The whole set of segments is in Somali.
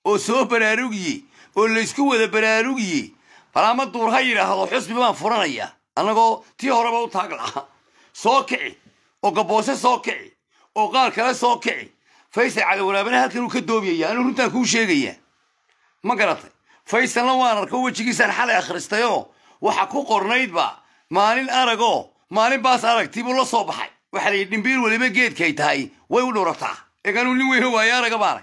oo soo baraarugiye oo laysku wada baraarugiye balaama duur ha yidhaahdo xusbi baan furanaya annagoo tii horeba u taag laha soo kici oo gaboose soo kici oo qaar kale soo kici faysal cali waraabana halkan uu ka doobiyaya anuu runtaan kuu sheegaya ma garatay faysalna waan arko wejigiisaan xalay akhristayoo waxa ku qornaydba maalin aragoo maalin baas aragtii buu la soo baxay waxaa la yidhi dhimbiil weliba geedkay tahay way u dhurataa eeganuu nin weyno waayo araga baanay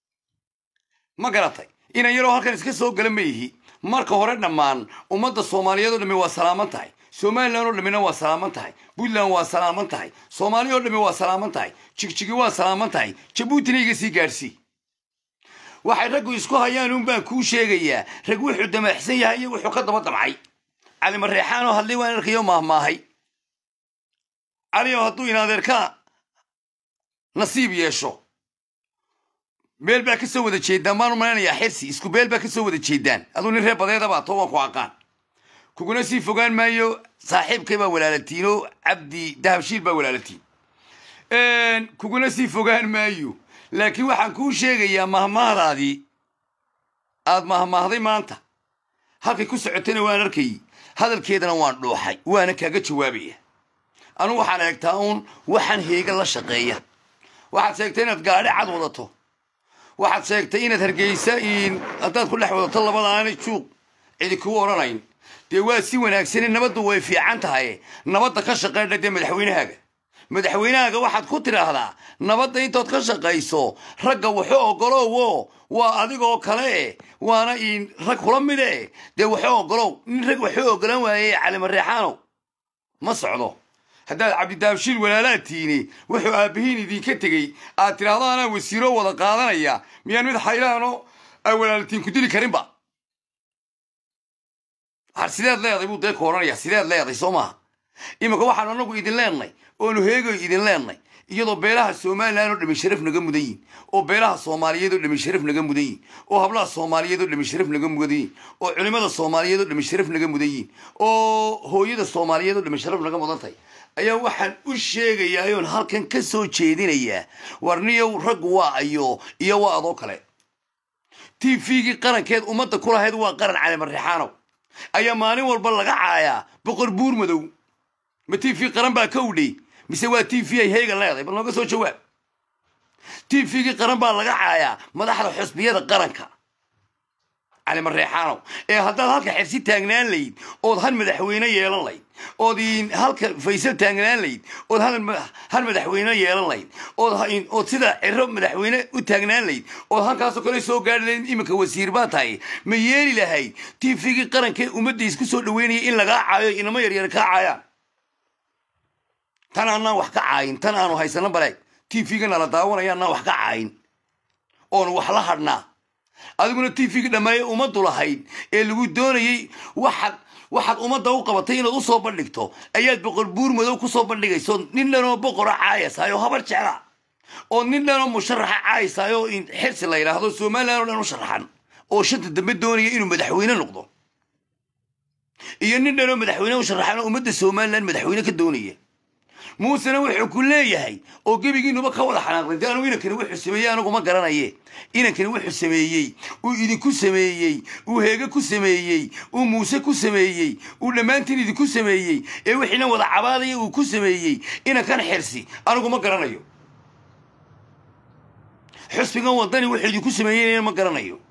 ma garatay inan yaroo halkan iska soo gala ma yihi marka hore dhammaan ummadda soomaaliyeed oo dhammi waa salaaman tahay somalilan oo dhammina waa salaaman tahay puntland waa salaaman tahay soomaaliya oo dhammi waa salaaman tahay jigjigi waa salaaman tahay jabuutina iga sii gaadhsii waxay raggu isku hayaan un baan kuu sheegayaa rag wuxuu damaxsan yahay iyo wuxuu ka daba damcay cali mareexaanoo hadlay waan arkayo maahmaahay cali oo hadduu inadeerka nasiib yeesho meel baa ka soo wada jeedaan baan u malaynayaa xirsi isku beel baa ka soo wada jeedaan aduu nin reer badeedabaa too waan ku aqaan kuguna sii fogaan maayo saaxiibkay baa walaalatiinoo cabdi dahabshiil baa walaalatiin kuguna sii fogaan maayo laakiin waxaan kuu sheegayaa mahmaahdaadii aad mahmaahday maanta halkay ku socotayna waan arkayy hadalkeedana waan dhuuxay waana kaaga jawaabaya anugu waxaan eegtaa uun waxaan heega la shaqeeya waxaad sheegtay inaad gaadhi cad wadato waxaad sheegtay inaad hargeysa haddaad ku dhex wadato labadaana juuq cidi kuu odhanayn dee waa si wanaagsane nabaddu way fiican tahay nabadda ka shaqeydha dee madaxweynahaaga madaxweynahaaga waxaad ku tidhaahdaa nabadda intood ka shaqayso ragga wuxuu ogolowo waa adigoo kale waana rag kula mide dee wuxuu ogolow nin rag wuxuu ogolan waaye calimareexaanow ma socdo haddaad cabdidaabshiil walaalaad tiini wuxuu aabbihiin idinka tegey aad tidhaahdo anaa wasiiro wada qaadanaya miyaan mid xaylaano aa walaaltiin ku dili karinba har sideed leeday buu dee ku odhanaya sideed leeday soo maaha iminka waxaanu anagu idin leenay oonu heegoy idin leenay iyadoo beelaha somalilan oo dhami sharaf naga mudan yihin oo beelaha soomaaliyeed oo dhami sharaf naga mudan yihin oo hablaha soomaaliyeed oo dhami sharaf naga mudan yihin oo culimada soomaaliyeed oo dhami sharaf naga mudan yihin oo hooyada soomaaliyeed oo dhami sharaf naga mudan tahay ayaa waxaan u sheegayaa oon halkan ka soo jeedinayaa warniyow raggu waa ayo iyo waa adoo kale t v-gii qarankeed ummadda ku lahayd waa qaran calimareexaanow ayaa maalin walba laga caayaa boqor buur madow ma t v qaran baa ka udhay mise waa t v ay heega leedahay bal nooga soo jawaab t v-gii qaran baa laga caayaa madaxda xusbiyada qaranka cali mareexaanow ee haddaad halka xersi taagnaan layd ood hal madaxweyne yeelan layd ood halka faysal taagnaan layd ood hal madaxweyne yeelan layd ood sida ciro madaxweyne u taagnaan layd ood halkaasoo kale soo gaari layd iminka wasiir baa tahay ma yeeli lahayd t v-gii qarankee ummadda isku soo dhaweynaya in lagaa caayo inamo yaryar kaa caayaan tan aanaan wax ka caayin tan aanu haysano baleeg t v-ga nala daawanaya anaan wax ka caayin oonu wax la hadhnaa adiguna t v-ga dhammeeye ummaddu lahayd ee lagu doonayey waxaad waxaad ummadda u qabatay inaad u soo bandhigto ayaad boqor buur madow ku soo bandhigayso nin dhanoo boqora caayasaay oo habar jecla oo nin dhanoo musharaxa caayasaay oo xirsi la yidhaahdo somalilan oo dhan u sharaxan oo shanta dambe doonaya inuu madaxweyne noqdo iyo nin dhanoo madaxweyne u sharaxan oo ummadda somalilan madaxweyne ka doonaya muusena wuxuu ku leeyahay oo gebigiinuba ka wada xanaaqday de anugu inankani wuxuu sameeyey anigu ma garanaye inankani wuxuu sameeyey uu idinku sameeyey uu heege ku sameeyey uu muuse ku sameeyey uu dhammaantiin idinku sameeyey ee wixiina wada cabaadaya uu ku sameeyey inankan xirsi anigu ma garanayo xusbigan wadani wuxuu idinku sameeyeyna ma garanayo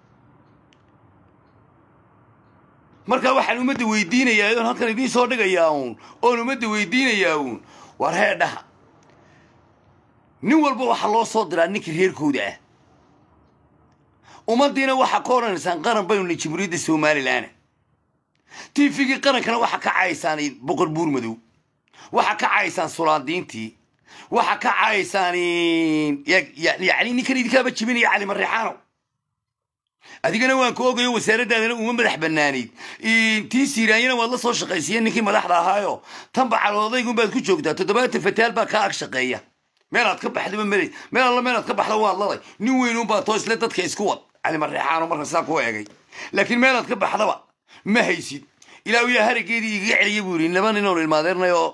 markaa waxaan ummadda weydiinayaa oon halkan idiin soo dhigayaa uun oon ummadda weydiinayaa uun war heedhaha nin walba waxaa loo soo diraa ninkii reerkooda ah ummaddiina waxaa ka odhanaysaan qaran baynu ni jamhuuriyadda somalilan t v-gii qarankana waxaa ka cayaysaan boqor buur madow waxaa ka cayaysaan sulaadiintii waxaa ka cayaysaan yani ninkan idinkaaba jibinaya cali mareexaano adigana waan ka ogayo wasaaraddaadana uma madax banaanayd tii siiraanyana waad la soo shaqaysiiya ninkii madaxda ahaayo tanba caloodaygunbaad ku joogtaa toddobaatan fataal baa kaa ag shaqeeya meelaad ka baxdaba mel meel alla meelaad ka baxda waad laday nin weynunbaa too isle dadka isku wad cali mareexaano marka sidaa ku eegay laakiin meelaad ka baxdaba ma haysid ilaa ilaa harageedii igaga celiya buu yidhi laba nin oon ilmaadeernay oo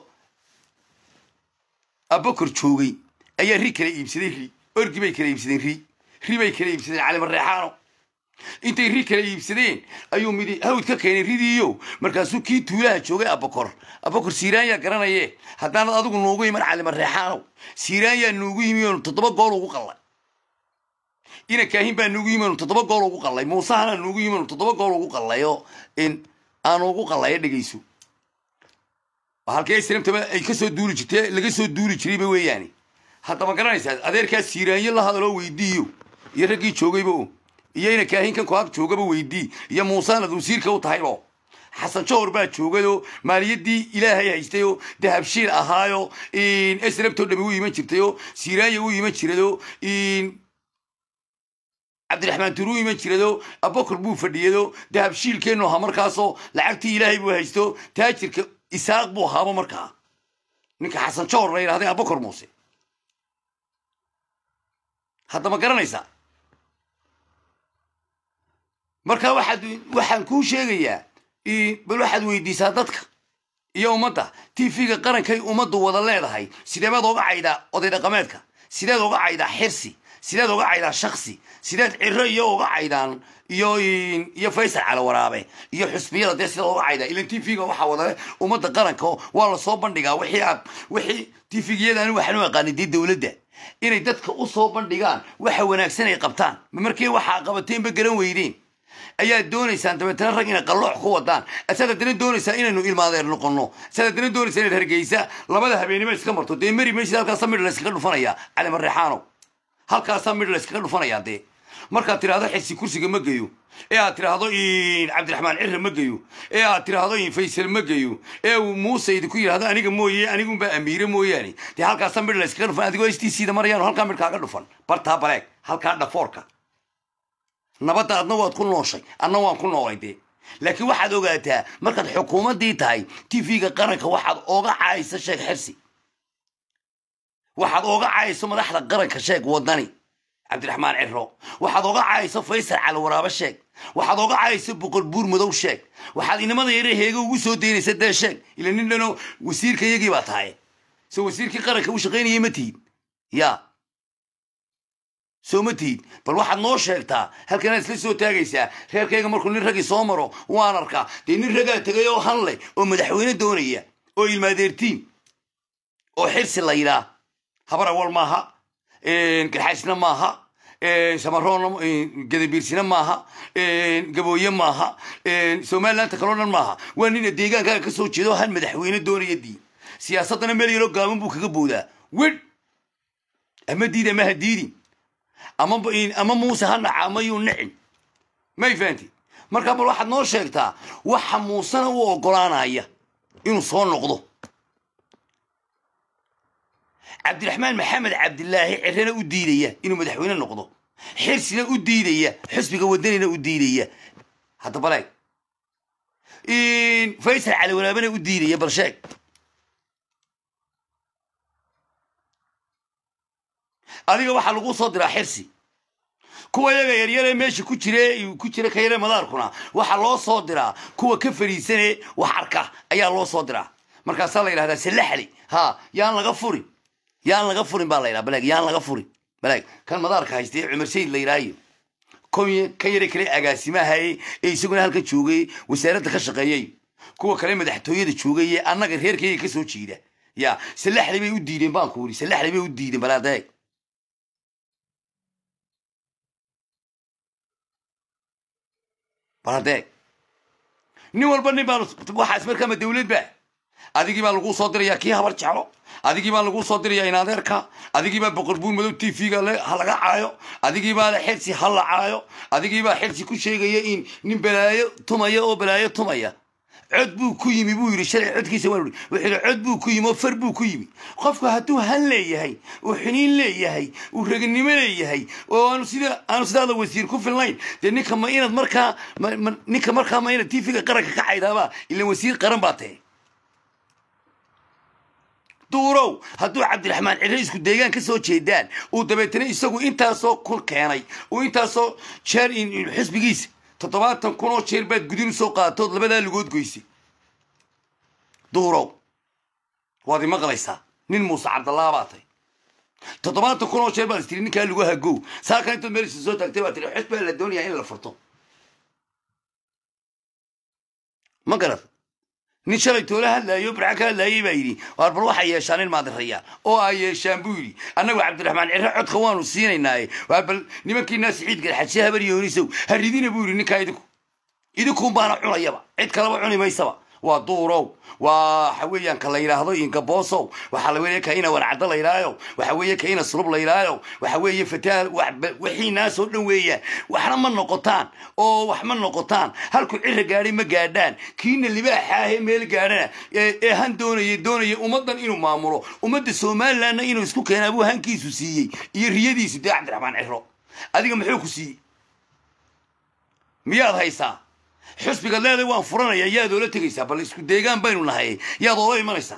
abakor joogay ayaa ri kala iibsaday ri orgi bay kala iibsadeen ri ri bay kala iibsadeen cali mareexaano intay ri kala iibsadeen ayuu midi hawd ka keenay ridiiyo markaasuu kii tuulaha joogay abakor abakor siiraanyaa garanaye haddaanad adigu nuugu iman cali mareexaanow siiraanyaa nuugu yimi oonu toddoba gool ugu qallay ina kaahin baa nuugu yimi oonu toddoba gool ugu qallay muusahana nuugu yimi oonu toddoba gool ugu qallayo in aanu ugu qallayo dhegayso halkii islamtaba ay kasoo duuli jirtay laga soo duuli jirayba weeyaani haddaba garanaysaa adeerkaa siiraanyo la hadaloo weydiiyo iyo raggii joogayba o iyo ina kaahinkan koag joogaba weydii iyo muusaanad wasiirka u tahaybo xasan johor baa joogayoo maaliyaddii ilaahay haystayoo dahabshiil ahaayo esrabtoo dhami u iman jirtayoo siiraanya u iman jiradoo cabdiraxmaan turu u iman jiradoo abokor buu fadhiyado dahabshiilkeennu ahaa markaasoo lacagtii ilaahay buu haysto taajirka isaaq buu ahaaba markaa ninka xasan johor la yidhahday abokor muuse haddama garanaysaa marka waxaad waxaan kuu sheegayaa bal waxaad weydiisaa dadka iyo ummadda tv-ga qarankay ummaddu wada leedahay sideebaad oga caydaa oday dhaqameedka sideed oga caydaa xirsi sideed oga caydaa shaksi sideed ciro iyo oga caydaan iyo iyo faysal cali waraabe iyo xusbiyada dee sideed oga caydaa ilan tv-ga waxaa wadale ummadda qaranka waa lasoo bandhigaa wixii aad wixii tv-gyadani waxaan u aqaanay dee dowladda inay dadka u soo bandhigaan waxa wanaagsan ay qabtaan markii waxaa qabateenba garan weydeen ayaad doonaysaan dabeetana rag inay qalloox ku wadaan asaad haddana doonaysaa inaynu ilmaadeer noqono asaad haddana doonaysaa inaad hargeysa labada habeenimo iska marto dee mari maysid halkaasaa midh layskaga dhufanaya cali mareexaano halkaasaa midh layskaga dhufanaya dee markaad tidhaahdo xisi kursiga ma geyo ee aad tidhaahdo cabdiraxmaan cirre ma geyo ee aad tidhaahdo faysal ma geyo ee uu muuse idinku yidhahdo aniga mooye anigunbaa amiire mooyaane dee halkaasaa midh layskaga dhufan adigoo stcda marayaano halkaa midh kaaga dhufan bartaa baleeg halkaa dhafoorka nabadda adna waad ku nooshay adna waan ku noolay dee laakiin waxaad ogaataa markaad xukuumaddii tahay tv-ga qaranka waxaad ooga caayso sheeg xirsi waxaad ooga caayso madaxda qaranka sheeg wadani cabdiraxmaan ciro waxaad ooga caayso faysal cali waraabe sheeg waxaad ooga caayso boqol buur madow sheeg waxaad inamada yare heega ugu soo daynaysa dee sheeg ila nin dhano wasiirka iyagii baa tahay so wasiirkii qaranka u shaqaynayay ma tihid ya soo ma tihid bal waxaad noo sheegtaa halkanaad isla soo taagaysaa reerkayga markuu nin raggii soo maro waan arkaa dee nin raggaa tegay oo han leh oo madaxweyne doonaya oo ilmaadeertiin oo xirsi la yidhaa habar awal maaha garxaysna maaha samaroonna gadabiirsina maaha gabooye maaha somalilandta kaloo dhan maaha waa nina deegaankaaga ka soo jeedo han madaxweyne doonaya dii siyaasaddana meel yaroo gaaban buu kaga boodaa wedh ama diid ama ha diidin ama ama muuse ha naca ama yuu nicin may fahanti markaa bal waxaad noo sheegtaa waxa muusena u ogolaanaya inuu soo noqdo cabdiraxmaan maxamed cabdilaahi cirena u diidaya inuu madaxweyne noqdo xirsina u diidaya xusbiga wadanina u diidaya hadda baleeg faysal cali waraabena u diidaya bal sheeg adiga waxaa lagu soo diraa xirsi kuwa yaga yaryaree meesha ku jire ku jira ka yare madaarkuna waxaa loo soo diraa kuwa ka fadhiisane wax arka ayaa loo soo diraa markaasaa la yidhahdaa salaxli ha yaan laga furin yaan laga furin baa la yidhaha baleeg yaan laga furin baleeg kan madaarka haystay cumar sayid la yidhaayo ka yare kale agaasimahaye ee isaguna halka joogay wasaaradda ka shaqeeyay kuwa kale madaxtooyada joogay ee annaga reerkayga ka soo jeeda ya salaxli bay u diideen baan ku uri salaxli bay u diideen balaadeeg baladeeg nin walba nin baan waxaas markaama dawlad ba adigii baa laguu soo dirayaa kii habar jeclo adigii baa laguu soo dirayaa inadeerka adigii baa boqor buur madow t v-ga ha laga caayo adigii baa xirsi ha la caayo adigii baa xirsi ku sheegaya in nin balaayo tumaya oo balaayo tumaya cod buu ku yimi buu yidhi shalay codkiisa waa wuxuu yidhi cod buu ku yimi oo far buu ku yimi qofku hadduu han leeyahay uu xiniin leeyahay uu raganimo leeyahay oo aanu sida aanu sidaada wasiir ku filnayn dee ninka ma inaad markaa ninka markaa ma inaad tv-ga qaranka ka caydaaba ilan wasiir qaran baa tahe duurow hadduu cabdiraxmaan cire isku deegaan ka soo jeedaan uu dabeetana isagu intaasoo kun keenay uu intaasoo jeer xisbigiisa toddobaatan kun oo jeer baad gudin usoo qaatood labadaa lugood goysay duurow waad imaqlaysaa nin muuse cabdallaa baa tay toddobaatan kun oo jeer baad istiri ninkaa lagu hagow saakan intaad meelisa soo taagtay baa tiri xus baa la doonayaa in la furto ma garad nin shalay toola hadlaayo barca ka hadlaayay baa yidhi waar bal waxay yeeshaan in maadirayaan oo ay yeeshaan buu yidhi annagu cabdiraxmaan cirre codka waanu siinaynaaye waar bal nimankiinaa siciid garxadshe habar yoonisow haridina buu yidhi ninkaa idinku idinkuun baana cunayaba cid kaleba cuni maysaba waa duurow waa waxa weeyaan ka la yidhaahdo ingaboosow waxaa la weeye ka ina warcaddo la yidhaayo waxa weeye ka ina sulub la yidhaayo waxa weeye fataal wixii naasoo dhan weeyaan waxna ma noqotaan oo wax ma noqotaan halku cira gaadhay ma gaadhaan kiina libaaxa ahee meel gaadhana ee han doonaya doonaya ummaddan inuu maamulo ummadda somalilandna inuu isku keenaa buu hankiisu siiyey iyo riyadiisu dee cabdiraxmaan ciro adiga muxuu ku siiyey miyaad haysaa xusbiga leeday waan furanaya yaad oola tegaysaa bal isku deegaan baynu nahay yaad oola imanaysaa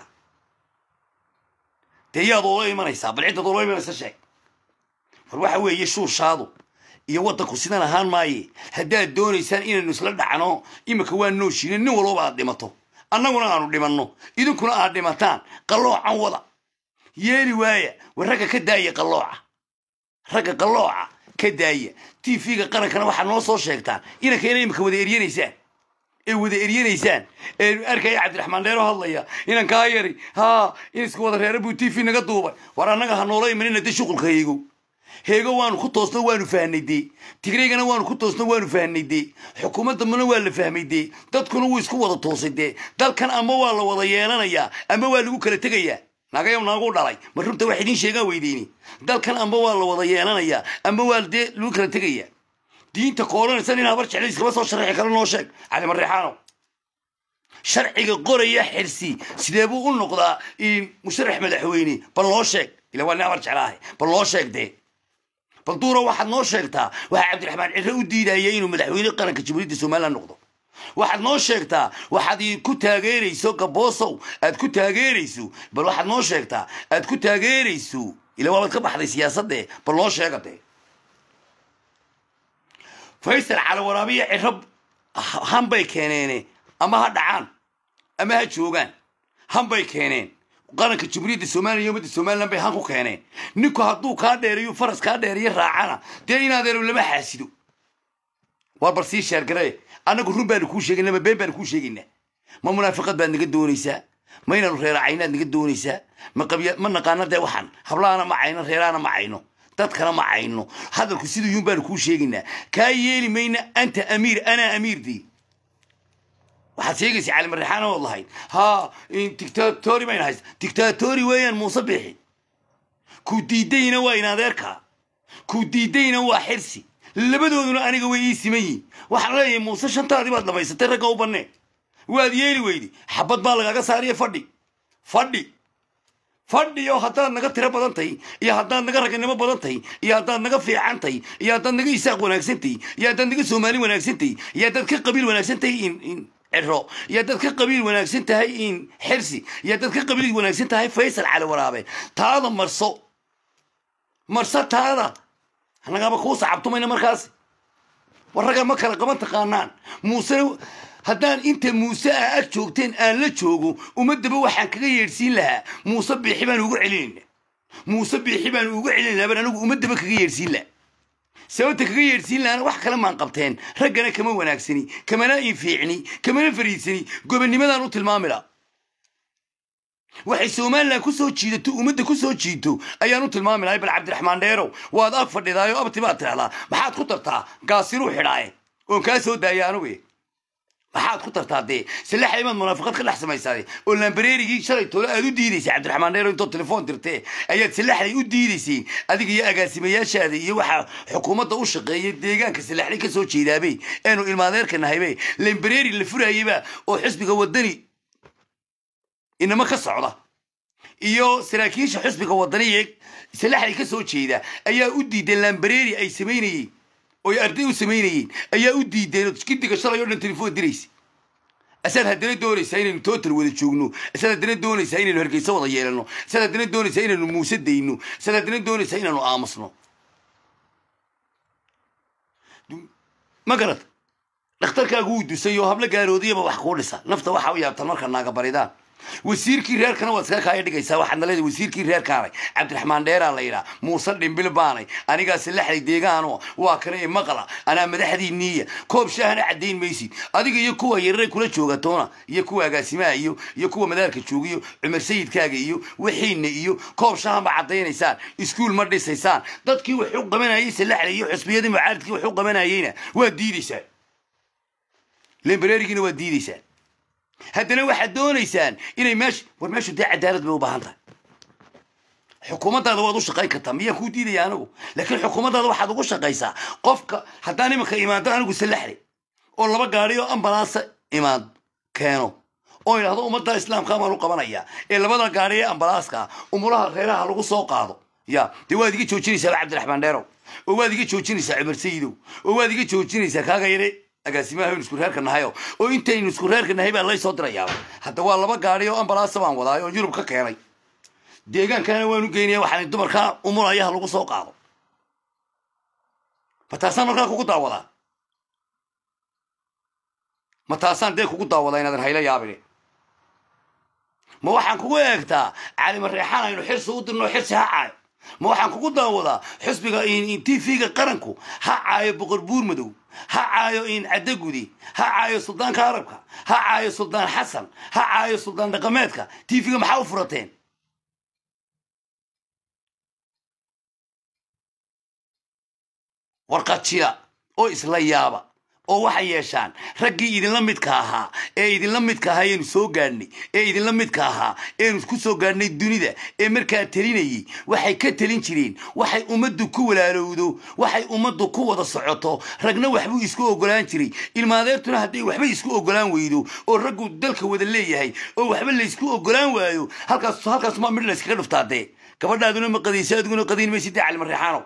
dee yaad oola imanaysaa bal ciddaad oola imanaysa sheeg war waxa weeye shuushaadu iyo waddanku sidan ahaan maaye haddaad doonaysaan inaynu isla dhacno iminka waa nooshiine nin walbaba aad dhimato annaguna aanu dhimanno idinkuna aad dhimataan qalloocan wada yeeli waaya war ragga ka daaya qallooca ragga qallooca ka daaya t v-ga qarankana waxaad noo soo sheegtaan inankayna imika wada eryanaysaan ee wada eryanaysaan ee arkaya cabdiraxmaan dheero hadlaya inankaa yari haa in iska wada reera buu t v naga duubay war annaga ha noola imanina de shuqulka heego heego waanu ku toosno waanu fahnay dee tigreygana waanu ku toosno waanu fahnay dee xukuumaddambana waa la fahmay dee dadkuna wuu isku wada toosay dee dalkan ama waa la wada yeelanayaa ama waa lagu kala tegayaa nagayo naagu dhalay ma runta wax idiin sheegaan weydeyni dalkan amba waa la wada yeelanayaa amba waa dee lagu kala tegayaa diinta kooranaysa nin habar jeclo iskama soo sharaxi kale noo sheeg cali mareexaano sharciga qoraya xirsi sidee buu u noqdaa musharax madaxweyne bal noo sheeg ila waa nin habar jeclaahay bal noo sheeg dee bal duura waxaad noo sheegtaa waxaa cabdiraxmaan cirre u diidaya inuu madaxweyne qaranka jamhuuriyadda somaliland noqdo waxaad noo sheegtaa waxaad ku taageerayso gaboosow aad ku taageerayso bal waxaad noo sheegtaa aad ku taageerayso ila waabaad ka baxday siyaasadde bal noo sheega dee faysal calawaraabiya cirab hanbay keeneene ama ha dhacaan ama ha joogaan hanbay keeneen qaranka jamhuuriyadda somaliya ummadda somaliland bay han ku keeneen ninku hadduu kaa dheerayo faras kaa dheerayo raacana dee inaadeero lama xaasido war bal sii sheergare annagu run baanu kuu sheegayna ma been baanu kuu sheegaynaa ma munaafiqad baad naga doonaysaa ma inaanu reeracaynaad naga doonaysaa ma qabya ma naqaana dee waxaan hablahana ma cayno reerahana ma cayno dadkana ma cayno hadalku siduu yuun baanu kuu sheegaynaa kaa yeeli mayna anta amiir anaa amiirdii waxaad sheegaysa cali marrexaan ood lahayd haa dictatori bayna haysta dictatori weeyaan muuse bixi kuu diidayna waa in adeerkaa kuu diidayna waa xirsi labadooduna aniga way ii siman yihin waxaan leeyahay muuse shantaadii baad dhamaysatay ragga u bannee waad yeeli weydi xabad baa lagaaga saariya fadhi fadhi fadhi oo haddaad naga tiro badan tahay iyo haddaad naga raganimo badan tahay iyo haddaad naga fiican tahay iyo haddaad naga isaaq wanaagsan tahay iyo haddaad naga soomaali wanaagsan tahay iyo haddaad ka qabiil wanaagsan tahay in in ciro iyo haddaad ka qabiil wanaagsan tahay in xirsi iyo haddaad ka qabiil wanaagsan tahay faysal cali waraabe taada marso marso taada annagaba kuu sacabtumayna markaas war ragga ma kala qaban taqaanaan muuse haddaan inta muuse ah ag joogteen aan la joogo ummadaba waxaan kaga yeedhsiin lahaa muuse biixi baan ugu celinayna muuse biixi baan ugu celinaynaa baan anigu ummadaba kaga yeedhsiin laha sababta kaga yeedhsiin lahana wax kale maan qabteen raggana kama wanaagsani kamana infiicni kamana fariidsani gobonnimadaan u tilmaami laha waxay somalilan ku soo jiidato ummadda ku soo jiito ayaan u tilmaami lahay bal cabdiraxmaan dheerow waad ag fadhidaayo abti baad tidhahdaa maxaad ku tartaa gaasiruu xidhaaye oon kaa soo daaya anugu maxaad ku tartaa dee salaxa imaad munaafiqad ka dhex samaysaade oo lambareerigii shalay toole aad u diidaysay cabdiraxmaan dheero intood telefoon dirtee ayaad salaxday u diidayseen adiga iyo agaasimayaashaada iyo waxaa xukuumadda u shaqeeya deegaanka salaxday ka soo jeedaabey eenu ilmaadeerka nahaybe lambareeri la furayeyba oo xisbiga wadani inama ka socda iyo saraakiisha xusbiga wadaniye salaxday ka soo jeeda ayaa u diideen lambareeri ay samaynayeen oy arday u samaynayeen ayaa u diideen oo gidiga shalay o dhan telefoon diraysa asaad haddana doonaysaa inaynu total wada joogno asaad haddana doonaysaa inaynu hargeysa wada yeelano asaad haddana doonaysaa inaynu muuse dayno asaad haddana doonaysaa inaanu aamusno ma garad dhakhtarkaagu wuu dusay oo hablo gaaroodiyaba wax kuu dhisa nafta waxa u yaabtan marka naaga baridaan wasiirkii reerkana waad iska kaaya dhigaysaa waxaad na leedahay wasiirkii reerkaanay cabdiraxmaan dheeraa la yidhaa muuse dhimbil baanay anigaasi laxday deegaano waa kana i maqla anaa madaxdii niiya koob shaahana caddayn maysid adiga iyo kuwa yararay kula jooga toona iyo kuwa agaasimaha iyo iyo kuwa madaarka jooga iyo cumar sayidkaaga iyo wixiina iyo koob shaaha ma caddaynaysaan iskuul ma dhisaysaan dadkii wax u qabanayay salaxday iyo xusbiyadii mucaaridkii wax u qabanayayna waa diidaysaan lembareerigiina waa diidaysaan haddana waxaad doonaysaan inay meesha war meeshu dee cadaalad bay u baahan tahay xukuumaddaada waad u shaqayn kartaa miyaan kuu diidaya anigu laakiin xukuumaddaada waxaad ugu shaqaysaa qofka haddaan imanka imaado anigu salaxle oo laba gaari oo ambalaansa imaan keeno oo idhahdo ummadda islaamka baan u qabanayaa ee labada gaari ee ambalaaska umulaha reeraha lagu soo qaado ya dee waad iga joojinaysaa cabdiraxmaan dheerow oo waad iga joojinaysaa cumar sayidow oo waad iga joojinaysaa kaaga yare agaasimaha aynu isku reerka nahayo oo intaynu isku reerka nahay baa laysoo dirayaaba hadda waa laba gaari oo ambalaasa baan wadaay oo yurub ka keenay deegaankana waanu geynaya waxaan dumarkaa umulayaha lagu soo qaado ma taasaan markaa kugu daawadaa ma taasaan dee kugu daawadaa inaadan hayla yaabine ma waxaan kugu eegtaa calima reexaan aynu xirsi u dirno xirsi ha caayo ma waxaan kugu daawadaa xusbiga tvga qaranku ha caayo boqor buur madow ha caayo in caddagudi ha caayo suldaanka arabka ha caayo suldaan xasan ha caayo suldaan dhaqameedka tvga maxaa u furateen warqajiya oo isla yaaba oo waxay yeeshaan raggii idinla midka ahaa ee idinla midka ahaa eenu soo gaadhnay ee idinla midka ahaa eenu ku soo gaadhnay dunida ee markaa telinayay waxay ka telin jireen waxay ummaddu ku walaalowdo waxay ummaddu ku wada socoto ragna waxbuu isku ogolaan jiray ilmaadeertuna hadday waxba isku ogolaan weydo oo raggu dalka wada leeyahay oo waxba laysku ogolaan waayo halkaas halkaas maa midh layskaga dhuftaa dee gabadhaaduna ma qadaysa adiguna qadayn maysid dee calimareexaanow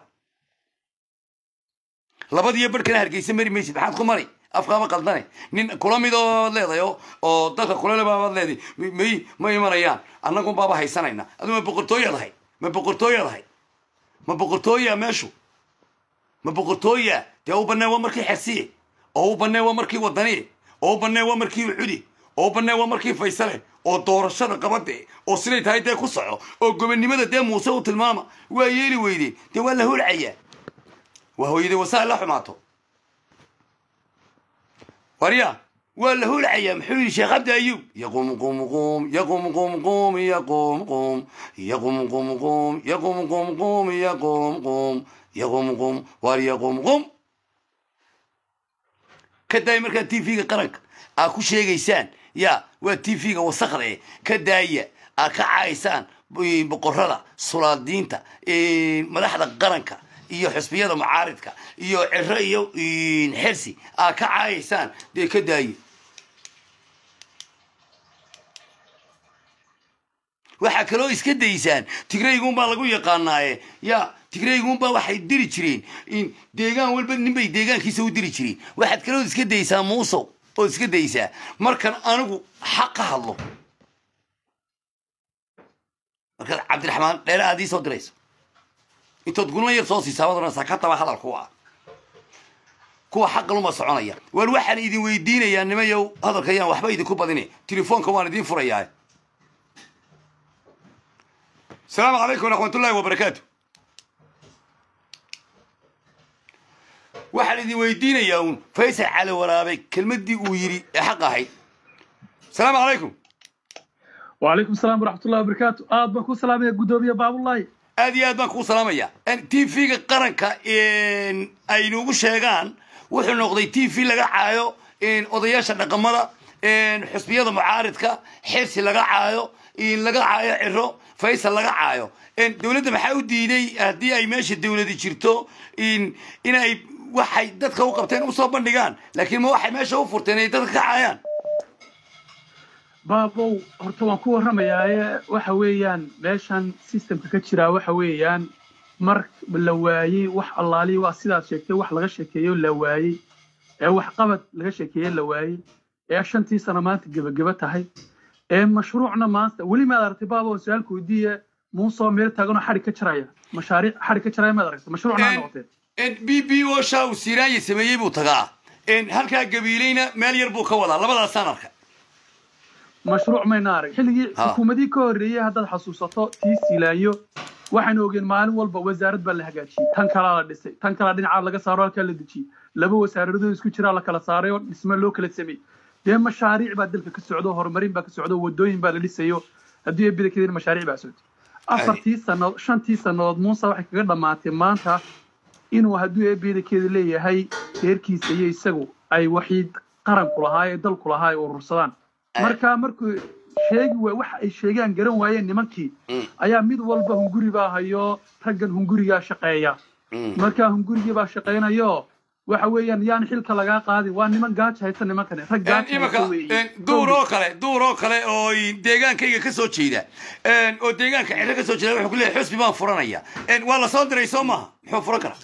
labadiyo barhkana hargeysa mari maysid maxaad ku mari afkaama qaldane nin kula mid oo leedahay oo dalka kulele baabaad leeday may ma imanayaan annagun baaba haysanayna adu ma boqortooyaad ahay ma boqortooyaad ahay ma boqortooya meeshu ma boqortooya dee u banee waa markii xersiye oo u banee waa markii wadaniye oo u banee waa markii uxudi oo u banee waa markii faysale oo doorashada qabade oo siday tahay dee ku soco oo gobonnimada dee muuse u tilmaama waa yeeli weydeen dee waa la holcayaa waa hooyaday wasaal la xumaato warya waa la holcayaa muxuu yidhi sheekh cabdi ayub yaqum qum qum yaqum qum qum yaqum qum yaqum qum qum yaqum qum qum yaqum qum yaqum qum war yaqum qum ka daaya markaa t v-ga qaranka aa ku sheegaysaan ya waa t v-ga wasakde ka daaya aa ka caaysaan boqorada sulaadiinta madaxda qaranka iyo xusbiyada mucaaridka iyo ciro iyo xersi aa ka caayaysaan dee ka daaye waxaa kaloo iska daysaan tigraygunbaa lagu yaqaanaaye ya tigraygunbaa waxay diri jireen deegaan walba ninbay deegaankiisa u diri jireen waxaad kaloo iska daysaa muusow oo iska daysaa markan anigu xaq ka hadlo markaad cabdiraxmaan dheere aad ii soo dirayso intood gulna yar soo siisaa waad oranaysaa ka taba hadal kuwa kuwa xaqaluma soconaya waar waxaan idin weydiinayaa nimayow hadalka ayaan waxba idinku badine telefoonka waan idiin furayaa asalaamu calaykum waraxmatullahi wabarakaatu waxaan idin weydiinayaa uun faysal cali waraabe kelmaddii uu yidhi ee xaq ahayd asalaamu calaykum وعليكم السلام ورحمة الله وبركاته آد بكو سلام يا قدومية باب الله aad iyo aad baan kuu salaamaya t v-ga qaranka ay nugu sheegaan wuxuu noqday t v laga caayo odayaasha dhaqamada xusbiyada mucaaridka xirsi laga caayo laga caayo ciro faysal laga caayo dowladda maxaa u diiday haddii ay meesha dowladi jirto inay waxay dadka u qabteen usoo bandhigaan laakiin ma waxay meesha u furteen inay dadka ka caayaan baabow horta waan ku warramayaaye waxa weeyaan meeshan systemka ka jiraa waxa weeyaan mar la waayey wax allaalihi waa sidaad sheegtay wax laga sheekeeyo la waayey ee wax qabad laga sheekeeye la waayey ee shantii sano maanta gebageba tahay ee mashruucna maanta weli maad aragtay baabow su-aalku weydiiye muusoo meel taaganoo xadhig ka jaraya mashaariic xadhig ka jaraya maad aragtay mashruucna noqotee b b o sha uu siiraanya sameeyey buu tagaa halkaa gabiilayna meel yar buu ka wadaa labadaasaan arka mashruuc mayna arag xilligii Ha. xukuumadii ka horreeyey haddaad xasuusato tii silaayo waxaynu ogeen maalin walba wasaarad baa la hagaajiyey tan kalaa la dhisay tan kalaa dhinacaa laga saaro halkaa la dejiyey laba wasaaradood isku jiraa la kala saaray oo dhisme loo kala sameeyey dee mashaariic baa dalka ka socdo horumarin baa ka socdo wadooyin baa la dhisayo haddii ay bidakeedin mashaariic baa socotay afartii sannadood shantii sannadood muuse waxay kaga dhammaatay maanta inuu hadduu eebeedakeeda leeyahay reerkiisa iyo isagu ay waxii qaranku lahaa ee dalku lahaa ay urursadaan marka markuu sheegi waay waxa ay sheegaan garan waayeen nimankii Mm. ayaa mid walba hunguri baa hayo raggan hungurigaa shaqeeya Mm. marka hungurigii baa shaqaynayo waxa weeyaan yaan xilka lagaa qaadin waa niman gaaja haysta nimankani rag Een, gaaja imika haysta weeye een, duur oo kale duur oo kale oo in deegaankayga ka soo jeeda een, oo deegaanka ciro ka soo jeeda wuxuu ku leeyahay xusbi baan furanaya Een, waa la soo diray soo maaha muxuu furan karaa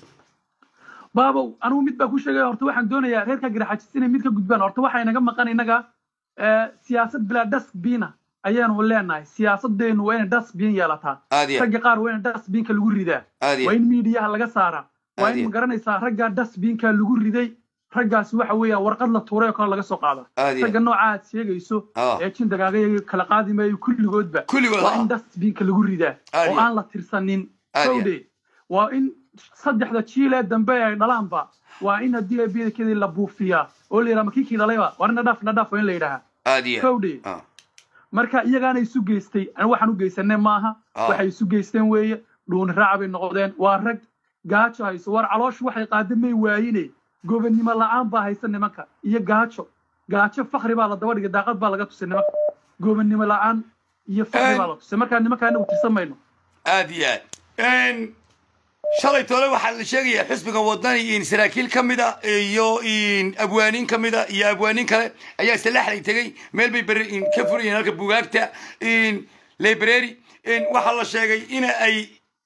baabow anigu mid baa ku sheegaya horta waxaan doonayaa reerka garaxajis inay mid ka gudbaan horta waxaa inaga maqan innaga eh, siyaasad bilaa dasbina ayaanu leenahay siyaasadeennu waa inay dasbin yeelataa aad iyo ragga qaar waa in dasbinka lagu ridaa aad iyo waa in miidiyaha laga saaraa waa Aad in iyo- magaranaysaa raggaa dasbinka lagu riday raggaasi waxa weeyaan warqad la tuuray oo kale laga soo qaada aad iyo ragga nooca aad sheegayso Ah. ee jin dagaagaya kala qaadi maayo kulligoodba kulligood waa ha in dasbinka lagu ridaa Aad oo iyo- aan la tirsanin Aad iyo- sowde waa in saddexda jiilee dambe ay dhalaanba waa in haddii eebiyadakeedii la buufiyaa oo la yidhaha makiikii dhalayba waa in nadhaaf nadhaaf waa in la yidhaha aad iyo sowde Ah. marka iyagaana isu geystay ani waxaan u geysanay maaha Ah. waxay isu geysteen weeye dhuuni raaca bay noqdeen waa rag gaajo hayso war calooshu waxay qaada may waayine gobonnimo la'aan baa haysa nimanka iyo gaajo gaajo fakri baa la daba dhigay daaqad baa laga tusay nimanka gobonnimo la'aan iyo fakri Een- baa la tusay markaa nimanka anagu tirsan mayno aad iyo aad Een, shalay tole waxaa la sheegayaa xisbiga wadani in saraakiil ka mida iyo in abwaaniin ka mida iyo abwaaniin kale ayaa salaaxlay tegey meel bay beri in ka furayeen halka bugaagta in library in waxaa la sheegay in ay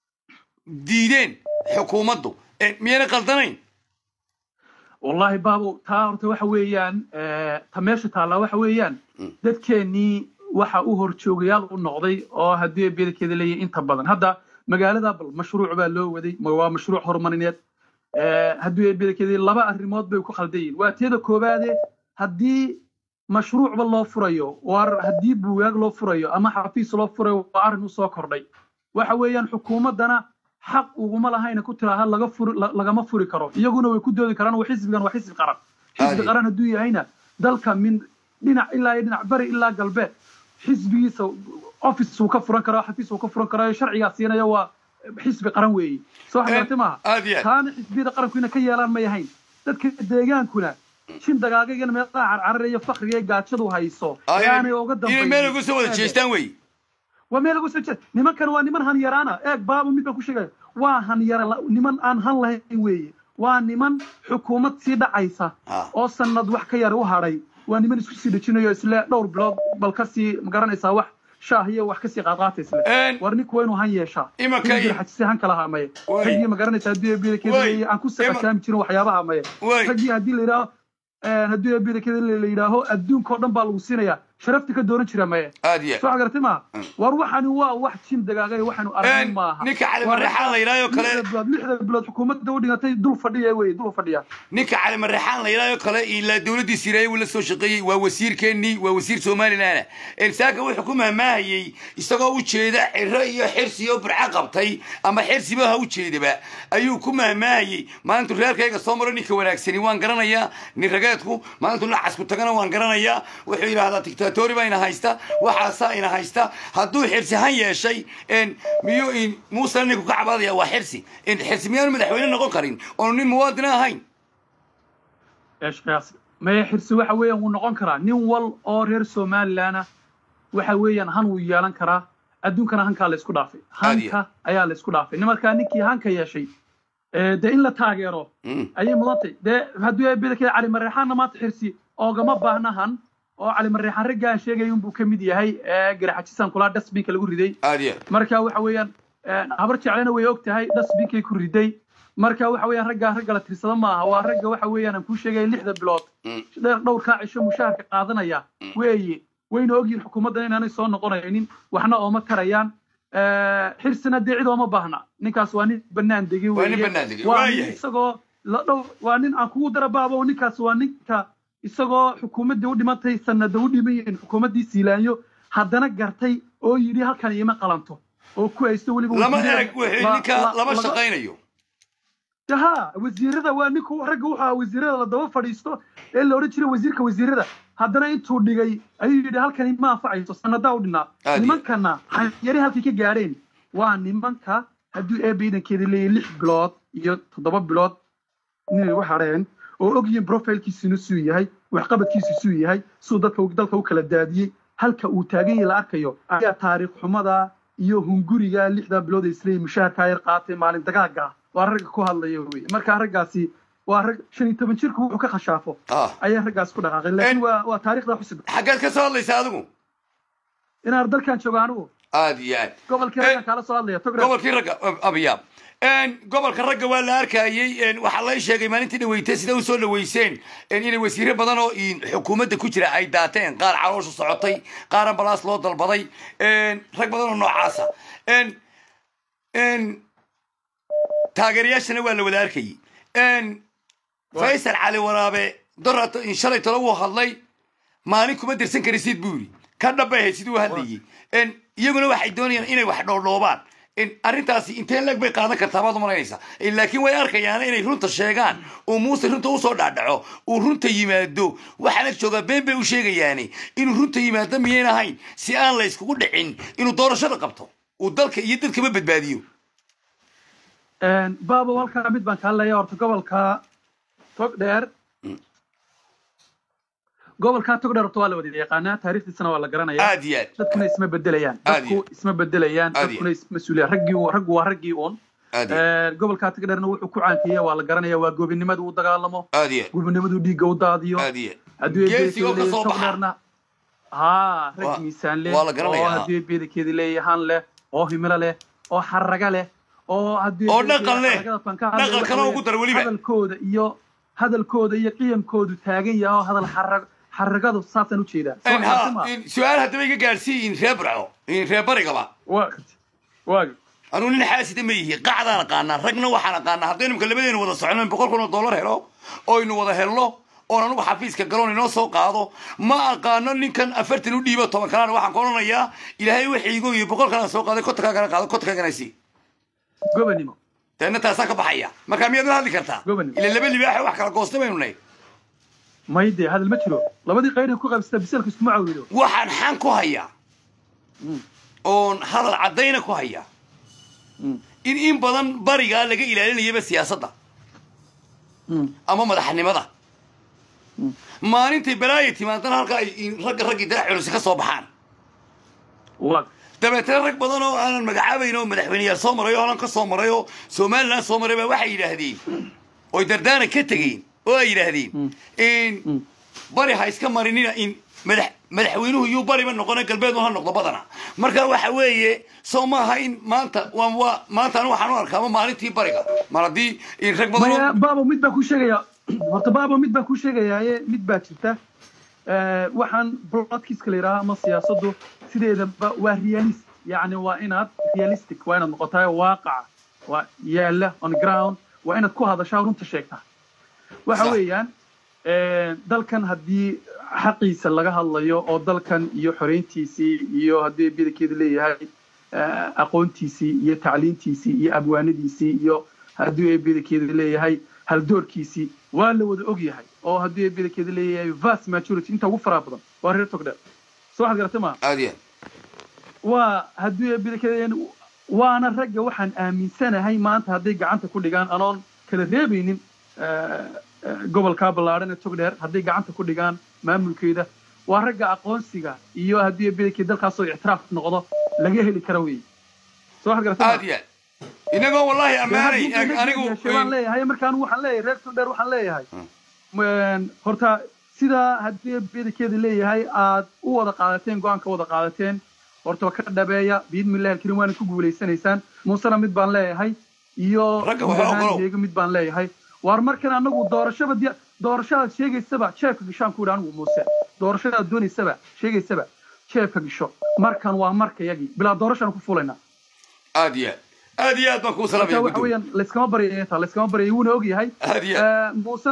diideen xukuumaddu Een, miyayna qaldanayn wallaahi baabo taa horta waxa weeyaan eh, ta meesha taallaa waxa weeyaan dadkeennii waxa u horjoogayaal u noqday oo haddii bedelkeeda leeyahay inta badan hadda magaalada bal mashruuc baa loo waday ma- waa mashruuc horumarineed Eh, haddii bedelkeeda laba arrimood bay ku khaldan yihiin waa teeda koowaade haddii mashruucba loo furayo war haddii buugaag loo furayo ama xafiis loo furayo waa arrin u soo kordhay waxa weeyaan xukuumaddana xaq uguma lahayna ku tiraaha laga furi la- lagama furi karo iyaguna way ku doodi karaan waa xisbigan waa xisbi qaran xisbi Aadi. qaran hadduu yahayna dalka min dhinac ilaa iyo dhinac bari ilaa galbeed xisbigiisa office uu ka furan karaa xafiis uu ka furan karaa sharcigaa siinaya waa xisbi qaran weeye soo Een, xagaratay maaha aad iyo aad taana xisbiyada qaranku ina ka yeelaan may ahayn dadka deegaankuna shin dagaagagana meelaha carcararaya fakriga ee gaajadu hayso Ay, ee aanay uga inay meel uga soo wada dambayn jeestaan wey waa meel lagu soo jeed nimankan waa niman hanyaraana eeg baaba mid baan ku sheegaya waa hanyara la- niman aan han lahayn weeye waa niman xukuumad sii dhacaysa Ah. oo sanad wax ka yar u hadhay waa niman isku sii dhejinayo isle dhowr bilood bal kasii magaranaysaa wax shaah iyo wax kasii qaadqaata isle Een, war ninku waa inuu han yeeshaa Imanka Inuu i- xajisay han kala hamaye Wey. raggii magaranaysaa haddii Wey. bedelkeeda aan ku Ima- saqashaami jirin waxyaabaha hamaye wey raggii haddii la yidhaaho haddii bedelkeeda la yidhaaho adduunka oo dhan baa lagu siinayaa sharafta ka dooran jira maye aad iyo aad soo xagaratay maaha war waxani waa wax jin dagaagay waxaanu aragnay Een, maaha ninka cali Waa marreexaan la yidhaayo kale lixda bilood lixda bilood xukuumadda u dhigatay dul fadhiya wey dul fadhiya ninka cali marreexaan la yidhaayo kale ilaa dowladdii sireeye wuu la soo shaqeeyey waa wasiirkeennii waa wasiir somalilan elsaaka wuxuu ku mahmaahayey isagoo u jeeda ciro iyo xirsi oo burco qabtay ama xirsiba ha u jeedaba ayuu ku mahmaahayey maalintu reerkayga soo maro ninka wanaagsani waan garanayaa nin rageedku maalintu nacasku tagana waan garanayaa wuxuu yidhaahdaa dictatori baa ina haysta waxaasaa ina haysta hadduu xirsi han yeeshay een, miyuu in muusena ninku ka cabaadaya waa xirsi in xirsi miyaanu madaxweyne noqon karin oonu nin muwaadina ahayn eeshkaas maya xirsi waxa weeyaan wuu noqon karaa nin wal oo reer somalilandna waxa weeyaan han wuu yeelan karaa adduunkana hankaa la isku dhaafay Aad iyo- hanka ayaa la isku dhaafay nimarkaa ninkii hanka yeeshay ee, dee in la taageero Mm. ayay mudantay dee hadduu bedelkeeda cali mareexaanna maanta xirsi oogama baahna han oo cali mareexaan ragga aan sheegay unbuu ka mid yahay ee garaxajisaan kulaa dasbinka lagu riday aad iyo aad marka waxa weeyaan een, habar jeclena way og tahay dasbinkay ku riday marka waxa weeyaan raggaa ragga la tirsada maaha waa ragga waxa weeyaan aan kuu sheegay lixda bilood Mm. dheer dhowrkaa cisho mushaharka qaadanaya weeye wayna ogyihin xukuumaddan inaanay soo noqonaynin waxna ooma tarayaan Eh, xirsina dee cid ooma baahna ninkaas waa nin bannaan degi Waa nin weeye. bannaan degi, waa waayahay. nin isagoo la dhow waa nin aan kugu dara baabo ninkaas waa ninka isagoo xukuumaddii u dhimantay sanada u dhimayeen xukuumaddii siilaanyo haddana gartay oo yidhi halkan iima qalanto oo ku haysto weliba lama wasiirada- erag wixii la- ninka la- lama laga- shaqaynayo ha wasiirada waa ninku ragga wuxuu ahaa wasiirada la daba fadhiisto ee la odhan jiray wasiirka wasiirada haddana intuu dhigay ayuu yidhi halkani ma anfacayso sanadaa u dhinaa Aad iyo- nimankana yari halkay ka gaadheen waa nimanka hadduu eebba iidankeeda leeyahay lix bilood iyo toddoba bilood inay u hadheen oo ogyihiin profilkiisuna suu yahay waxqabadkiisu suu yahay suu dadka dalka u kala daadiyey halka uu taagan yahay la arkayo ayaa taariikh xumada iyo hunguriga lixdaa bilood ee isleeyihin mushaharkaa yar qaatay maalin dagaaga ah waa ragga ku hadlaya wey marka raggaasi waa rag shan iyo toban jirku wuxuu ka khashaafo ah ayaa raggaas ku dhaqaaqay laakiin waa waa taariikhda xusub xaggeed ka soo hadlaysa adigu inaan dalkan joogo anigu aad iyo aad gobolkii Eh, raggan kaala soo hadlaya togre gobolkii ragga abiyaab gobolka ragga waa la arkayey waxaa lay sheegay maalintii dhaweytay sida u soo dhaweyseen inay wasiire badan oo xukuumadda ku jira ay daateen qaar caloosha socotay qaar ambalaas loo dalbaday rag badan oo noocaasa taageerayaashana waa la wada arkayey faysal cali waraabe dorat shalay tolo wuu hadlay maalin kuma dirsan karisid buu yidhi ka dhambay ahayd siduu u hadlayey iyaguna waxay doonayaan inay wax dhoodhoobaan arrintaasi inteen leeg bay qaadan kartaa baad umalaynaysaa laakiin way arkayaan inay runta sheegaan uu muuse runta usoo dhaadhaco uu runta yimaado waxaana joogaa been bay u sheegayaani inuu runta yimaado miyayn ahayn si aan la yskugu dhicin inuu doorashada qabto uu dalka iyo dadkaba badbaadiyo baabo halkaa mid baan kaa leeya horta gobolka togdheer gobolka togdheer horta waa la wada yaqaanaa taariikhdiisana waa la garanaya aad iyo aad dadkuna isma bedelayaan Aad iyo dadku isma bedelayaan Aad iyo dadkuna isma suulayaan raggii raggu waa raggii uun aad iyo gobolka togdheerna wuxuu ku caankeeya waa la garanaya waa goobinimada uu dagaalamo aad iyo gobinimadu dhiigga u daadiyo aad iyo hadduu Geesi oo ka soo baxa. togdheerna haa Waa- rag miisaan leh waa la garanayaa. oo hadduu beedakeedi leeyahan leh oo himilo leh oo xaraga leh oo haddii Oo dhaqan leh. xaragada baan ka hadlay, Dhaqankana waxa ugu dar weliba. hadalkooda iyo hadalkooda iyo qiyamkoodu taagan yahay oo hadal xarag xaragadu saasaan ujeedaa Soo ha xaragta ma? su-aal haddaba iga gaadhsiiyin reer barco reer barigaba waa waa anuu nin xaasida ma yihi qacdaan aqaanaa ragna waxaan aqaanaa haddaynu imka labadeenu wada socono in boqol kun oo dollar helo oynu wada helno oon anugu xafiiska galoon inoo soo qaado ma aqaano ninkan afartan u dhiibo toban kalana waxaan ku odhanayaa ilaahay waxiigo iyo boqol kalaan soo qaaday kontonkaa kana qaado kontonkaa kana sii gobanimo deedna taasaa ka baxaya marka miyaad la hadli kartaa Goban. ila laba libaaxa wax kala goostay baynu nahay may dee hadal ma jiro labadii qayr ku qaybsata bisalka iskuma cawilo waxaan xan ku hayaa oon hadal caddayna ku hayaa in in badan barigaa laga ilaalinayaba siyaasadda ama madaxnimada maalintay balaaya timaadana halka ay ragga raggii darac culusi ka soo baxaan waa dabeetana rag badan oo aanan magacaabayn oo madaxweyneyaal soo maray oo holan ka soo maray oo somaliland soo maray baa waxay yidhaahdeen oy dardaana ka tegeen oo ay yidhaahdeen in bari ha iska marinina in madax madaxweynuhu yuu bariba noqona galbeedu ha noqdo badana marka waxa weeye soo maaha in maanta waa waa maanta anu waxaan u arkaama maalintii bariga mar haddii in rag badan maya oo- baabo mid baan kuu sheegaya horta baabo mid baan kuu sheegayaaye mid baa jirta Eh, waxaan broadkiiska la yidhaaha ama siyaasaddu sideedaba waa realist yacni waa inaad realistic waa inaad noqotaa waaqaca waa yaalla on ground waa inaad ku hadashaa runta sheegtaa waxa Sax. weeyaan eh, dalkan haddii xaqiisa laga hadlayo oo dalkan iyo xoreyntiisii iyo haddii bidankeedu leeyahay eh, aqoontiisii iyo tacliintiisii iyo abwaanadiisii iyo haddii ay bidankeedu leeyahay haldoorkiisii waa la wada og yahay oo haddii ay bidankeedu leeyahay vast majority inta ugu faraha badan waa reer togdheer soo waxaad garatay maa aad iyo waa haddii ay bidankeedu waana ragga waxaan aaminsanahay maanta hadday gacanta ku dhigaan anoon kala reebaynin eh, eh, gobolkaa ballaadhan ee togdheer hadday gacanta ku dhigaan maamulkeeda waa ragga aqoonsiga iyo haddii bidankeed dalkaasoo ictiraaf noqdo laga heli kara weeye soo waxaad garatay maa? aad iyo aad inagoo wallahi ammaanay anigu waan leeyahay marka anigu waxaan leeyahay reer togdheer waxaan leeyahay Een, horta sidaa haddii bedelkeeda leeyahay aad u wada qaadateen go-aanka wada qaadateen horta ka dhabeeya biidmillahi alkarim waana ku guulaysanaysaan muusena mid baan leeyahay iyo Ragga guud waxaa ahaan ogolow. iyaga mid baan leeyahay waar markan anagu doorashaba diya doorashadaad sheegaysaba jeefka gishaan ku yidhi anigu muuse doorashadaad doonaysaba sheegaysaba jeefka gisho markan waa marka yagii bilaa doorashaan ku fulaynaa aad iyo aad aad iyo aad baan kuu marka salaamaya waxa guddoom weeyaan layskama baryaya taa layskama baryaya wuuna og yahay aad iyo Eh, muusena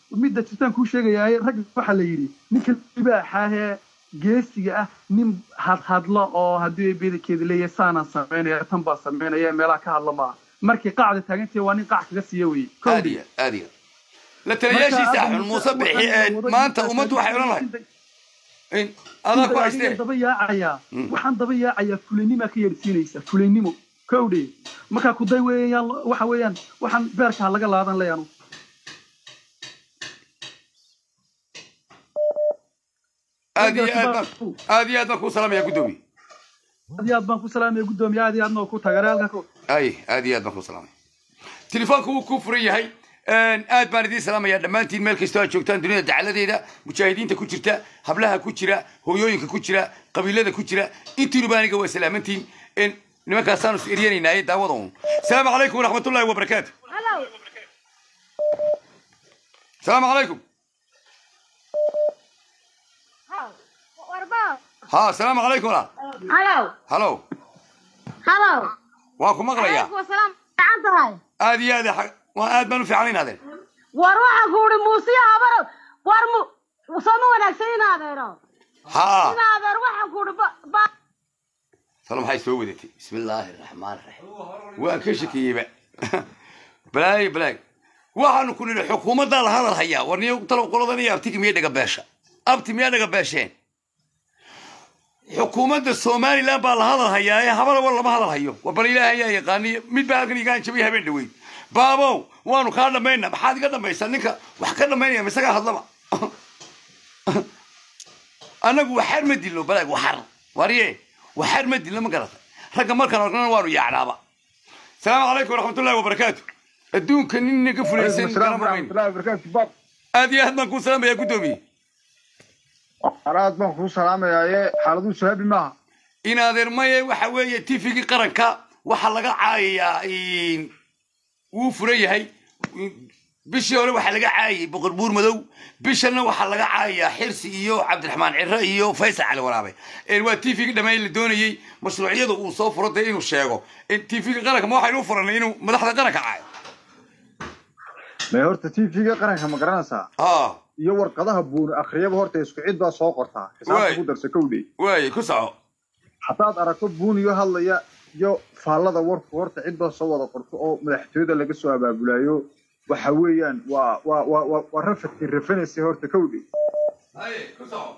midda jirtaan kuu sheegayaaye rag waxaa la yidhi ninka libaaxaahee geesiga ah nin hadhadlo oo haddii bedelkeeda leeyahay saanaan samaynaya tan baa samaynaya meelaha ka hadla maaha markay qacda taagantahay waa nin qac kaga siiya weye aad iyo aad iyo la taliyaashiisa xun muuse bixi ee maanta ummaddu waxay odhan lahay in adaa ku haystee daba yaacayaa waxaan daba yaacayaa fulaynimaa ka yeedhsiinaysa fulaynimo kowdhe markaa kuday weeyaan waxa weeyaan waxaan beerkaa laga laadan leeyanu aad iyo aad baan aad iyo aad baan kuu salaamaya guddoomiye aad iyo aad baan ku salaamaya guddoomiye aad iyo aadna ku tagare halka ku ay aad iyo aad baan kuu salaamaya telefoonka wuu kuu furan yahay aad baan idiin salaamayaa dhammaantiin meel kastoo aad joogtaan dunida dacaladeeda mujaahidiinta ku jirta hablaha ku jira hooyooyinka ku jira qabiilada ku jira intiinuba aniga waa salaamantiin nimankaasaanu is eryanaynaay daawada un asalaamu calaykum waraxmatullahi wabarakaatu asalaamu calaykum ha asalaamu calaykum walaal halow halo halow waan ku maqlayaa calaykum asalaam fiican tahay aad iyo aad xa- waan aad baan u fiicanayn adeer war waxaan ku uhi muusiya habar war mu soo ma wanaagsan in adeero ha in adeer waxaan ku uhi ba talo maxay soo wadatay bismi illaahi raxmaan raxiim waan ka shakiyeyba balaayo balaag waxaanu ku nidhi xukuumaddaa la hadal hayaa war niyo talo qoladan iyo abtigi miya dhaga beesha abti miyaa dhaga beesheen xukuumadda somaliland baa la hadal hayaa ee habana war lama hadal hayo war bal ilaahay ayaa yaqaaniyo mid baa halkan igaan jabay habeen dhaweyd baabow waanu kaa dhammayna maxaad iga dhammaysaa ninka wax ka dhammaynaya misagaa hadlaba annagu waxaar ma dilno balaag waxar warye waxaar ma dilno ma garata ragga markaan organa waanu yaacnaaba asalaamu calaykum waraxmatullahi wabarakaatu adduunka nin naga fulaysan garamayn aad iyo aad baan kuu salaamaya guddoomiye araad baan kuu salaamayaaye xaaladuu sahabi maaha in adeermaye waxa weeye tifigii qaranka waxaa laga caayayaa wuu furan yahay bishii hore waxaa laga caayayay boqor buur madow bishanna waxaa laga caayayaa xirsi iyo cabdiraxmaan ciro iyo faysal cali waraabe waa tifigii dhammaan la doonayey mashruucyada uu soo furo dee inuu sheego tifigii qaranka ma waxaynu u furanay inuu madaxda qaranka caayo mee horta tvga qaranka ma garanaysaa ah iyo warqadaha buuni akhriyaba horta isku cid baa soo qortaa Waay. xisaabta ku darsa kowdhe waaye ku soco haddaad aragto buuniyo hadlaya iyo faallada warku horta cid baa soo wada qorto oo madaxtooyada laga soo abaabulayo waxa weeyaan waa waa waa waa waa rafadkii rafanaysa horta kowdhe haye ku soco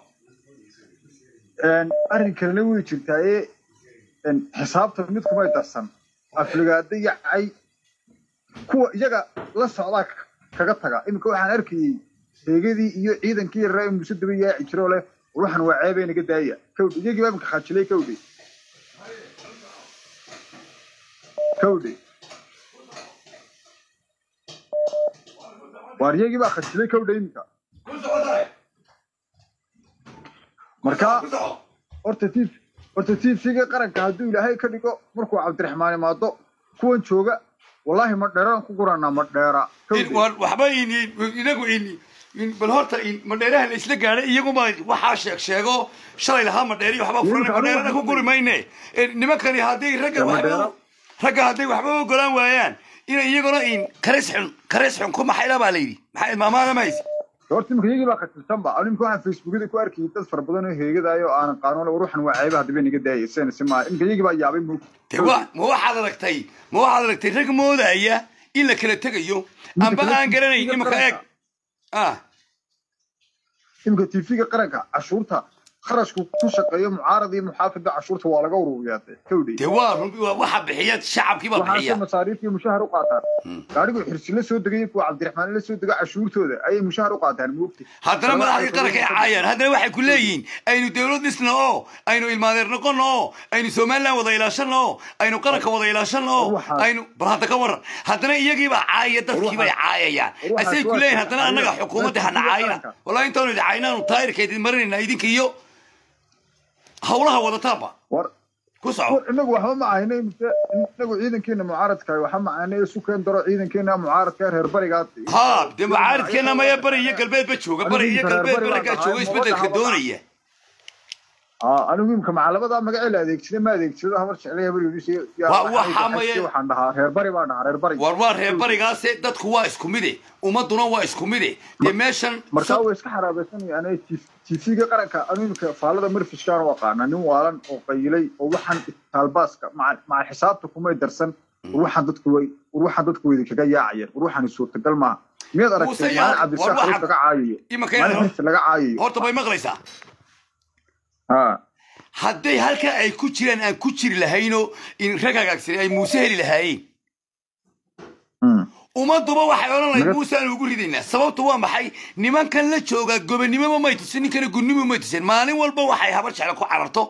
arrin kalena way jirtaaye xisaabta mid kumay darsan afligaada iyo cay kuwa iyaga la socdaa k- kaga taga iminka waxaan arkayey heegadii iyo ciidankii yaraa ee muuse daba yaaci jiroo leh war waxaan waa ceebay naga daaya kowdhe iyagii baa iminka khajilay kowdhe kowdhe waar iyagii baa khajilay kowdhe iminka ku soco tahay marka ku soco horta tif horta tifsiga qaranka hadduu ilaahay ka dhigo markuu cabdiraxmaan imaado kuwan jooga wallaahi ma dheeraan ku guranaa ma dheera In- war- waxba in- inagu in- in- bal horta in madheeraha la isla gaadhay iyaguma waxaa sheeg sheego shalay lahaa madheeri waxba furan Iyagu madheerana ku waxba guri mayne Eh, nimankani hadday ragga Ya, waxba madheera. ragga hadday waxba ogolaan waayaan inay iyaguna in karis xun karis xun ku maxayla baa la yidhi maxay maamaada ma haysi horta imika iyagii baa khatilsanba animka waxaan facebookyada ku arkayay dad fara badan oo heegadayo oo aanan qaanuun war waxan waa ceeba haddaba naga daaya isena si maaha imika iyagii baa yaabay moog de wa ma waxaad aragtay ma waxaad aragtay rag moodaya in la kala tegayo amba aan garanayn imika eeg ah imika tv-ga qaranka cashuurta kharashku ku shaqeeyo mucaarad iyo muxaafidba cashuurta waa laga ururiyaade kowdhe de waa run- waa- waxa bixiya shacabkii baa waxaase bixiya masaariif iyo mushahar u qaataan gaadhigu xirsi la soo degay kuwa cabdiraxmaan la soo dega cashuurtooda ayay mushahar u qaataan moogti haddana madaxdii qaranka ay caayaan haddana waxay ku leeyihiin aynu dawlad dhisno oo aynu ilmaadeer noqono oo aynu somaliland wada ilaashano oo aynu qaranka wada ilaashano oo Waxaas- aynu bal hadda ka waran haddana iyagiibaa caaya dadkii bay caayayaan waxaas asay ku waa leeyihin haddana shaqo- annaga xukuumadda hana dadka caayina qaranka. wallahi intaanu idin caayinaanu taayirka idin marinayna idinka iyo hawlaha wadataanba war ku soco war inagu waxba ma ahayna mise inagu ciidankeena mucaaradka waxba ma ahayna isu keen daro ciidankeena mucaaradka reer barigaa ha dee mucaaridkeena maya bari iyo galbeedba jooga bari iyo galbeedba raggaa jooga isbedelka doonaya aa anigu imka macalamadaa magacii la adeegsada ma adeegsado hamar jeclay habar yidhi Waa- waxaa maye- waxaan dhahaa reer bari baan dhahaa reer bari war waa reer barigaase dadku waa isku mide ummaduna waa isku mide dee meeshan markaa way iska xaraabaysanayaan tv-ga qaranka anu imika faalada marfishkaan u aqaana nin waalan oo qayilay oo waxaan taalbaaska maca xisaabta kumay darsan war waxaan dadku way war waxaan dadku weydi kaga yaacayeen war waxaan suurtagal maaha miyaad Muuse aragtay yaa- maalin war cabdisaaq waxaa- xariif laga caayayo imanka maalin inaad xariif laga caayayo horta bay maqlaysaa ha hadday halkaa ay ku jiraan aan ku jiri lahaynoo in rag hagaagsan ay muuse heli lahaayeen Mm. ummaduba waxay odhan lahayd Naga- muuse aan ugu ridaynaa sababtu waa maxay nimankan la joogaa gobonimoba may tusin ninkana gunnimo may tusin maalin walba waxay habar jecla ku cararto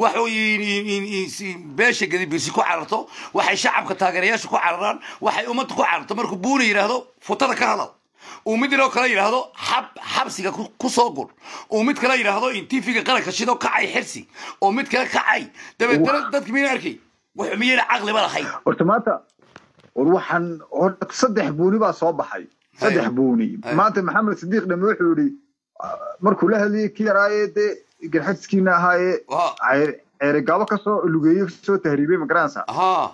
waxay beesha gadibirsi ku cararto waxay shacabka taageerayaasha ku cararaan waxay ummadda ku cararto markuu buuna yidhaahdo futada ka hadal uu mid inoo kale yidhaahdo xab xabsiga ku ku soo gur uu mid kale yidhaahdo in tifiga qaranka shido kacay xirsi oo mid kale kacay dabeetana dadki miyayna arkay wax miyayna caqliba lahayn horta maanta war waxaan horta saddex buuni baa soo baxay saddex Haya. buuni Haya. maanta maxamed sidiiq dhame wuxuu yidhi ah, markuu la hadlayay kii yaraaye dee garxadskiina ahaaye Waa. ceer- ceerigaabo kasoo lugeeye kasoo tahriibay magaranaysa haa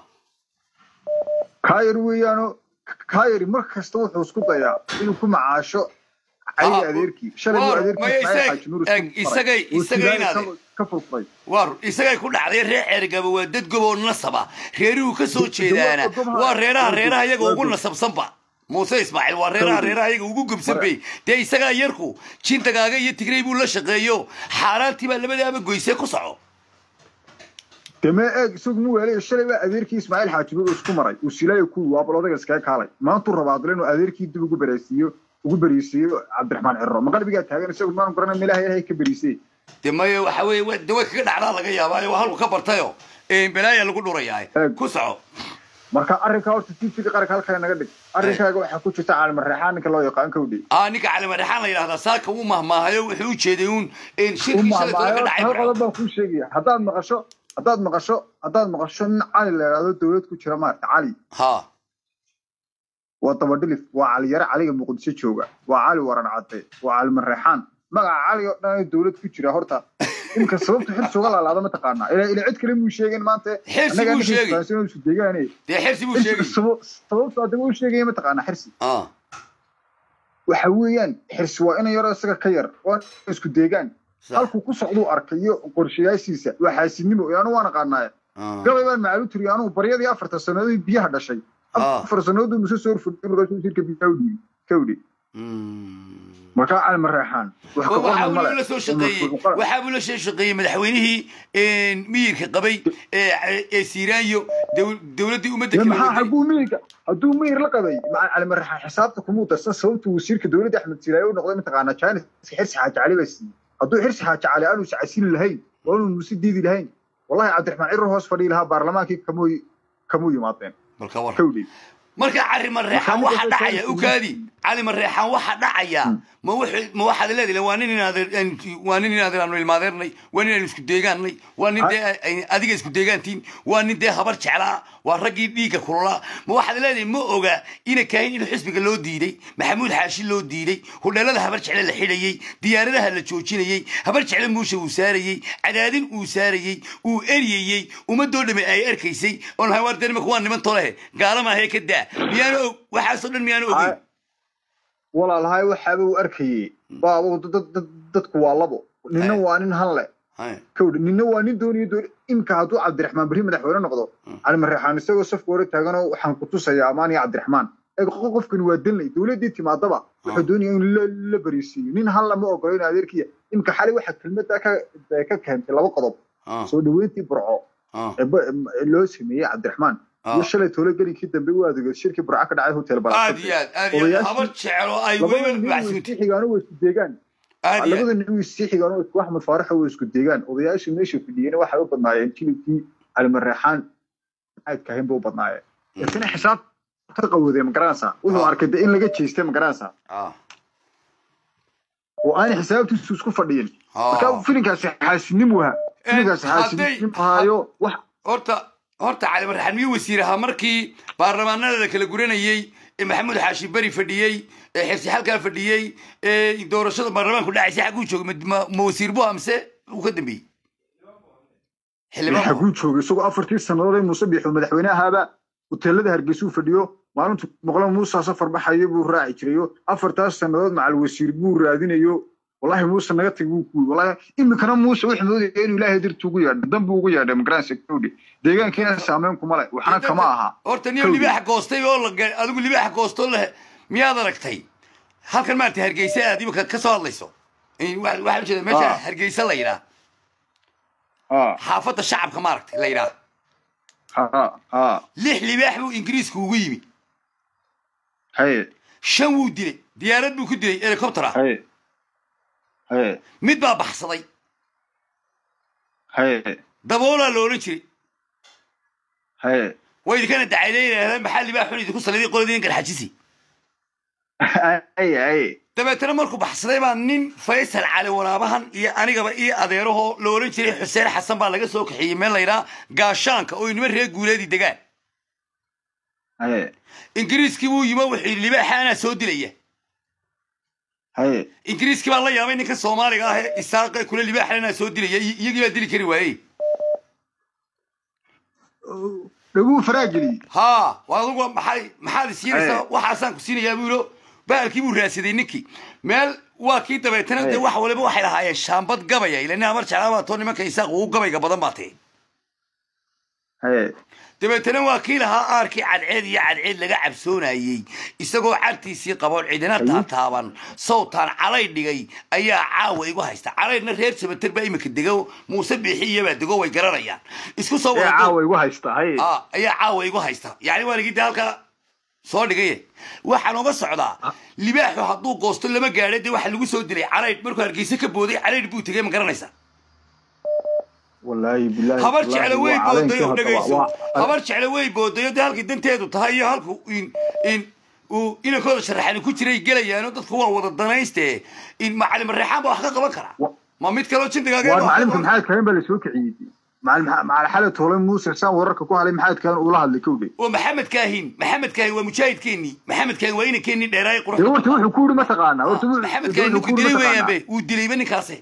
kaayar weeyaano kaayari mar kasta wuxuu isku dayaa inuu ku macaasho cayga Ah, adeerkii shalay war, buu adeerkii maya Ismaaciil isag- Xaaji Nuur eg, isku isagay- faray. Uu isagay sigaar inaade. ka- ka furfuray war isagay ku dhacday reer ceergaba waa dad goboo nasaba reeruhu ka soo jeedaana waa reeraha reeraha iyaga ugu nasabsanba muuse ismaaciil waa reeraha reeraha iyaga ugu gubsan bay dee isagaa yarku jintagaaga iyo tigrey buu la shaqeeyo xaaraantii baa labadaaba goysee ku soco deme eeg isagu mu weelay shalay baa adeerkii ismaaciil xaaji nuur isku maray uu silaayo ku waa bal odaga iskaga kaalay maantuu rabaa adle inuu adeerkii dib ugu bereysiiyo ugu beriisiiyo cabdiraxmaan cirro ma qalbigaa taagan isagu maanu garanay meelaha ilahay ka beriisay dee maya waxa weeye wa- dee way kaga dhacdaa laga yaabaa waa halku ka bartayo balaaya lagu dhurayaa Eeg. ku soco marka arrinkaa horta tvga qaranka halkaa naga dhig arrinkaaga waxaa ku jirta caalimareexaan ninka loo yaqaan kawdhi aa ninka calimadhexaan la yidhahdaa saaka uu mahmaahayo wuxuu u jeeday uun shirkii shalay tole ka dhacay hal qodob baan kuu sheegaya haddaad maqasho haddaad maqasho haddaad maqasho nin cali la yidhahdo dowlad ku jira maarata cali ha waa dabadhilif waa caliyare caliga muqdisho jooga waa cali waran cadde waa cali mareexaan magaca cali oo dhan dowlad ku jira horta imka sababta xirsi uga laalaada mataqaanaa ila ila cid kale muu sheegin maanta Xirsi annagaa buu ninka sheegay. isfahansan oo isu deegaane dee xirsi buu sheegay sababta adaba u sheegaya mataqaanaa xirsi ah waxa weeyaan xirsi waa ina yaroo isaga ka yar waa isku deegaan Sax. halkuu ku socduu arkayo qorshayaashiisa waa xaasidnimo anu waan aqaanaaye ah. gabay baan macaalu tiriyo anugu baryadii afartan sannadood biyaha dhashay Ah. afar sannadood muse soo rfudhay markaasuu shirka biyaha u dhiibay kawdhi Mm. markaa cali mareexaan wax ka waxaa qorna buu male la soo shaqeeyey waxaa buu la soo shaqeeyey madaxweynihii miyirka qabay ee ee siiraanyo dow- dowladdii ummadda kala maxaa waday hadduu miyirka hadduu miyir la qabay maca cali mareexaan xisaabta kumuu darsan sababtu wasiirka dowladda axmed siraaye u noqday mataqaanaa jaanis xirsi xaaji cali baa siiyey hadduu xirsi xaaji cali aanu iscasili lahayn oo aanu nusi diidi lahayn wallahi cabdiraxmaan cirro hoos fadhii lahaa baarlamaankii kamuu kamuu yimaadeen balka war kawdhi marka cali mareexaan Maxaa waxa ninka dhacaya soo- ukaadi cali mareexaan waxa dhacaya ma wuxuu ma waxaad leedahay waa nin inaad waa nin inaad aanu ilmaadeernay waa nin aan isku deegaannay waa nin dee ay- adiga isku deegaantiin waa nin dee habar jeclaa waa raggii dhiigga kululaa ma waxaad leedahay ma oga ina kaahin in xisbiga loo diiday maxamuud xaashi loo diiday hudheelada habar jecle la xidhayey diyaaradaha la joojinayey habar jecle muusha uu saarayey cadaadin uu saarayey uu eryayey ummadoo dhame ay arkaysay oon lahay waar dee nimanka waa niman tolehe gaala maahee ka daa miyaana og waxaasoo dhan miyaana ogeyn walaalahay waxaaba uu arkayey baaba dad- dad- dadku waa labo ninna waa nin han leh Hay. kawdhi ninna waa nin doonayo doon imka hadduu cabdiraxmaan berri madaxweyne noqdo cali mareexaan isagoo safka hore taaganoo waxaan ku tusayaa amaan iyo cabdiraxmaan eeg qo- qofkani waa danley dowladdii timaadaba wuxuu doonaya in la la bariisiiyo nin han lama ogolo in adeerkiya imka xali waxa kelmadda ka ka keentay laba qodob Ah, soo dhaweyntii burco ah, ee ba- ee loo sameeyey cabdiraxmaan Ah. iyo shalay toole gelinkii dambe u adeegay shirkii burco ka dhacay hotel aad balaasate iyo aad aad iyo aad Odayaashii- habar jecelo ay labada weliba nin way macsuuti isii xigaan way isku deegaan aad iyo labada aad nin way isii xigaan oo isku axmed faarax way isku deegaan odayaashii meesha fadhiyeyna waxay u badnaayeen jilibkii calimareexaan aadka ahayn bay u badnaayeen laakiin xisaab ka qawoodee ma garanaysaa wuxuu Ah. arkay de in laga jeestay ma garanaysaa Ah, oo aanay xisaabtiisu isku fadhiyin marka ah. filinkaasi xaasidnimu ahaa filinkaasi hadday- xaasidnimu ahaayo wax horta horta cali marxaan miyuu wasiir ahaa markii baarlamaanada la kala guranayey ee maxamuud xaashi beri fadhiyey ee xirsi xalkaa fadhiyey ee doorashada baarlamaanku dhacaysay xagguu joogay ma- ma ma wasiir buu amse uu ka dambeeyey xildhibaan xaguu joogay isagoo afartii sannadood ee muuse biixo madaxweyne ahaaba hoteelada hargeysuu fadhiyo maalintu maqlo muusa safar baxayo buu raaci jirayo afartaas sannadood macal wasiir buu raadinayo wallahi muuse naga tag buu kuyi wallahi iminkana muuse wuxuu moodaya inuu ilaahay darti ugu yeedho dan buu ugu yeedhay magaranaysa kawdhi deegaankiina saameyn kuma leh waxna kama aha horta nin Kowdii. libaax goostay oo la ga- adigu libaax goostoo leh miyaad aragtay halkan maarata hargeysa aad imika ka soo hadlayso In- wa- waxaa ujeeda meesha Ah. hargeysa la yidhaah ha xaafadda shacabka maaragtay la yidhaah ha ha lix libaax buu ingiriisku ugu yimi haye shan wuu dilay diyaarad buu ku dilay helicopter ah haye haye mid baa baxsaday haye daboolaa la odhan jiray haye way idinkana dacayday yidhaahdeen maxaa libaax xun idinku saliday qoladii garxajisi haye haye dabeetana markuu baxsaday baa nin faysal cali waraabahan iyo anigaba iyo adeerahoo la odhan jiray xuseen xasan baa laga soo kaxeeyey meel la yidhaha gaashaanka oo inima reer guuleedii degaan haye ingiriiskii buu yimo wuxuu yidhi libaaxa anaa soo dilaya haye ingiriiskii baa la yaabay ninka soomaaliga ah ee isaaqe kule libaaxa anaa soo dilaya i- iyagii baa dili kari waayey dhaguu faraageliyey haa waa adugu maxay maxaad isiinaysaa Aye. waxaasaan ku siinayaa buu yidho baalkii buu raadsaday ninkii meel waa kii dabeetana dee Aye. wax waliba waxay lahaayeen shaambad gabaya ila nin amar jeclaa baa too nimanka isaaq ugu gabayga badan baa tee haye dabeetana waa kii lahaa aarkii cadceed iyo cadceed laga cabsoonayey isagoo cagtiisii qaboon cidina taataaban sawtaan calay dhigay ayaa caawa igu haysta calaydna reer sabater baa imika dego muuse biixi iyabaa dego way garanayaan isku soo ee wada caawa igu haysta haye Ah, ayaa caawa igu haysta yacni waa ligii de halkaa soo dhigaye waxaan uga socdaa libaaxu hadduu goosto lama gaadho dee waxa lagu soo dilay calaydh markuu hargeysa ka booday calaydh buu tegey ma garanaysa wallaahi bilaahi habar wallaahi jeclo way waa boodayo caleenkii dhegayso hadda waa- habar jeclo way boodayo dee halkii danteedu tahay iyo halku in in uu inankooda sharaxani ku jiray gelayaano dadku waa wada danayste in macalin reexaan baa wax ka qaban kara Wa- ma mid kaloo jindigaaga waar macalimka maxamed kaahin baa lasoo kiciyey macalin macal xalad hole muuse saan wararka ku halay maxamed kaahin ula hadlay kowdhe oo maxamed kaahin maxamed kaahin waa mujaahidkeennii maxamed kaahin waa inankeenii dheeraay dee quruxda horta wuxuu ku yidhi mataqaanaa horta wuxuu- maxamed kaahin wuxuu ninku ku yidhi dilay weeyaan mataqaanaa be wuu dilayba ninkaase